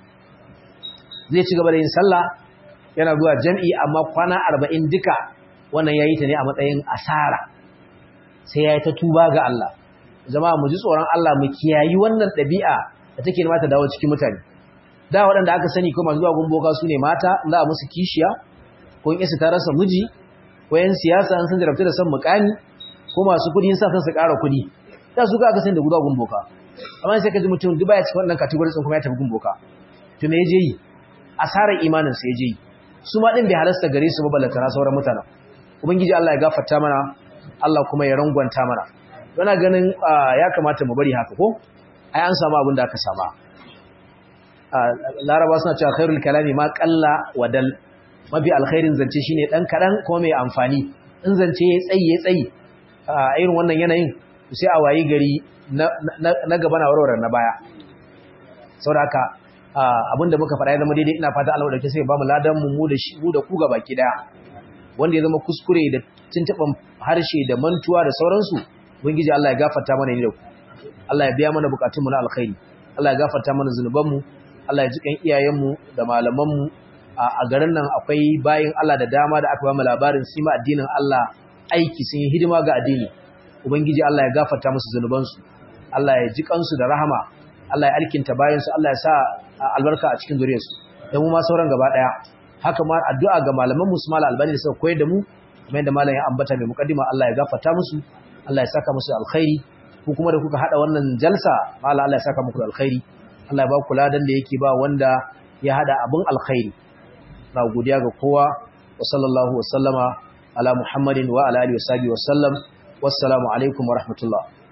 40 zai ci gaba da yin sallah yana zuwa jami'i amma kwana 40 duka wannan yayi ta ne a matsayin asara sai yayi ta tuba ga Allah jama'a mu ji tsoron Allah mu kiyayi wannan ɗabi'a da take nema ta dawo cikin mutane da waɗanda aka sani ko masu zuwa gumboka su ne mata za a musu kishiya ko in isa ta rasa miji ko yan siyasa an san jarabta da san mukami ko masu kuɗi sa san su ƙara kuɗi da su ka aka sani da guda gumboka amma sai ka ji mutum duk baya cikin wannan category sun kuma ya tafi gumboka to me yaje yi asarar imanin sa yaje yi su ma din bai halasta gare su ba balantana sauran mutanen ubangiji Allah ya gafarta mana Allah kuma ya rangwanta mana yana ganin ya kamata mu bari haka ko ai an samu abin da aka saba laraba suna cewa khairul kalami ma qalla wadal mafi alkhairin zance shine dan kadan kuma mai amfani in zance yayi tsayi yayi tsayi a irin wannan yanayin sai a wayi gari na gaba na warware na baya saboda haka abinda muka faɗa ya zama daidai ina fata Allah dauke sai ba mu ladan mu mu da shi mu da ku gaba ki daya wanda ya zama kuskure da tuntuban harshe da mantuwa da sauransu ubangiji Allah ya gafarta mana ne da ku Allah ya biya mana bukatunmu na alkhairi Allah ya gafarta mana zunubanmu Allah ya ji kan iyayenmu da malamanmu a garin nan akwai bayin Allah da dama da aka ba mu labarin sima addinin Allah aiki sun yi hidima ga addini ubangiji Allah ya gafarta musu zunubansu Allah ya ji kansu da rahama Allah ya alkinta bayansu Allah ya sa albarka a cikin zuriyarsu da mu ma sauran gaba daya haka ma addu'a ga malaman mu su mala albani da suka koyar da mu kamar yadda malam ya ambata mai mukaddima Allah ya gafarta musu Allah ya saka musu alkhairi ku kuma da kuka hada wannan jalsa mala Allah ya saka muku alkhairi Allah ya ba ku ladan da yake ba wanda ya hada abin alkhairi na godiya ga kowa wa sallallahu wa sallama ala muhammadin wa ala alihi wa sahbihi wa sallam wassalamu alaikum wa rahmatullah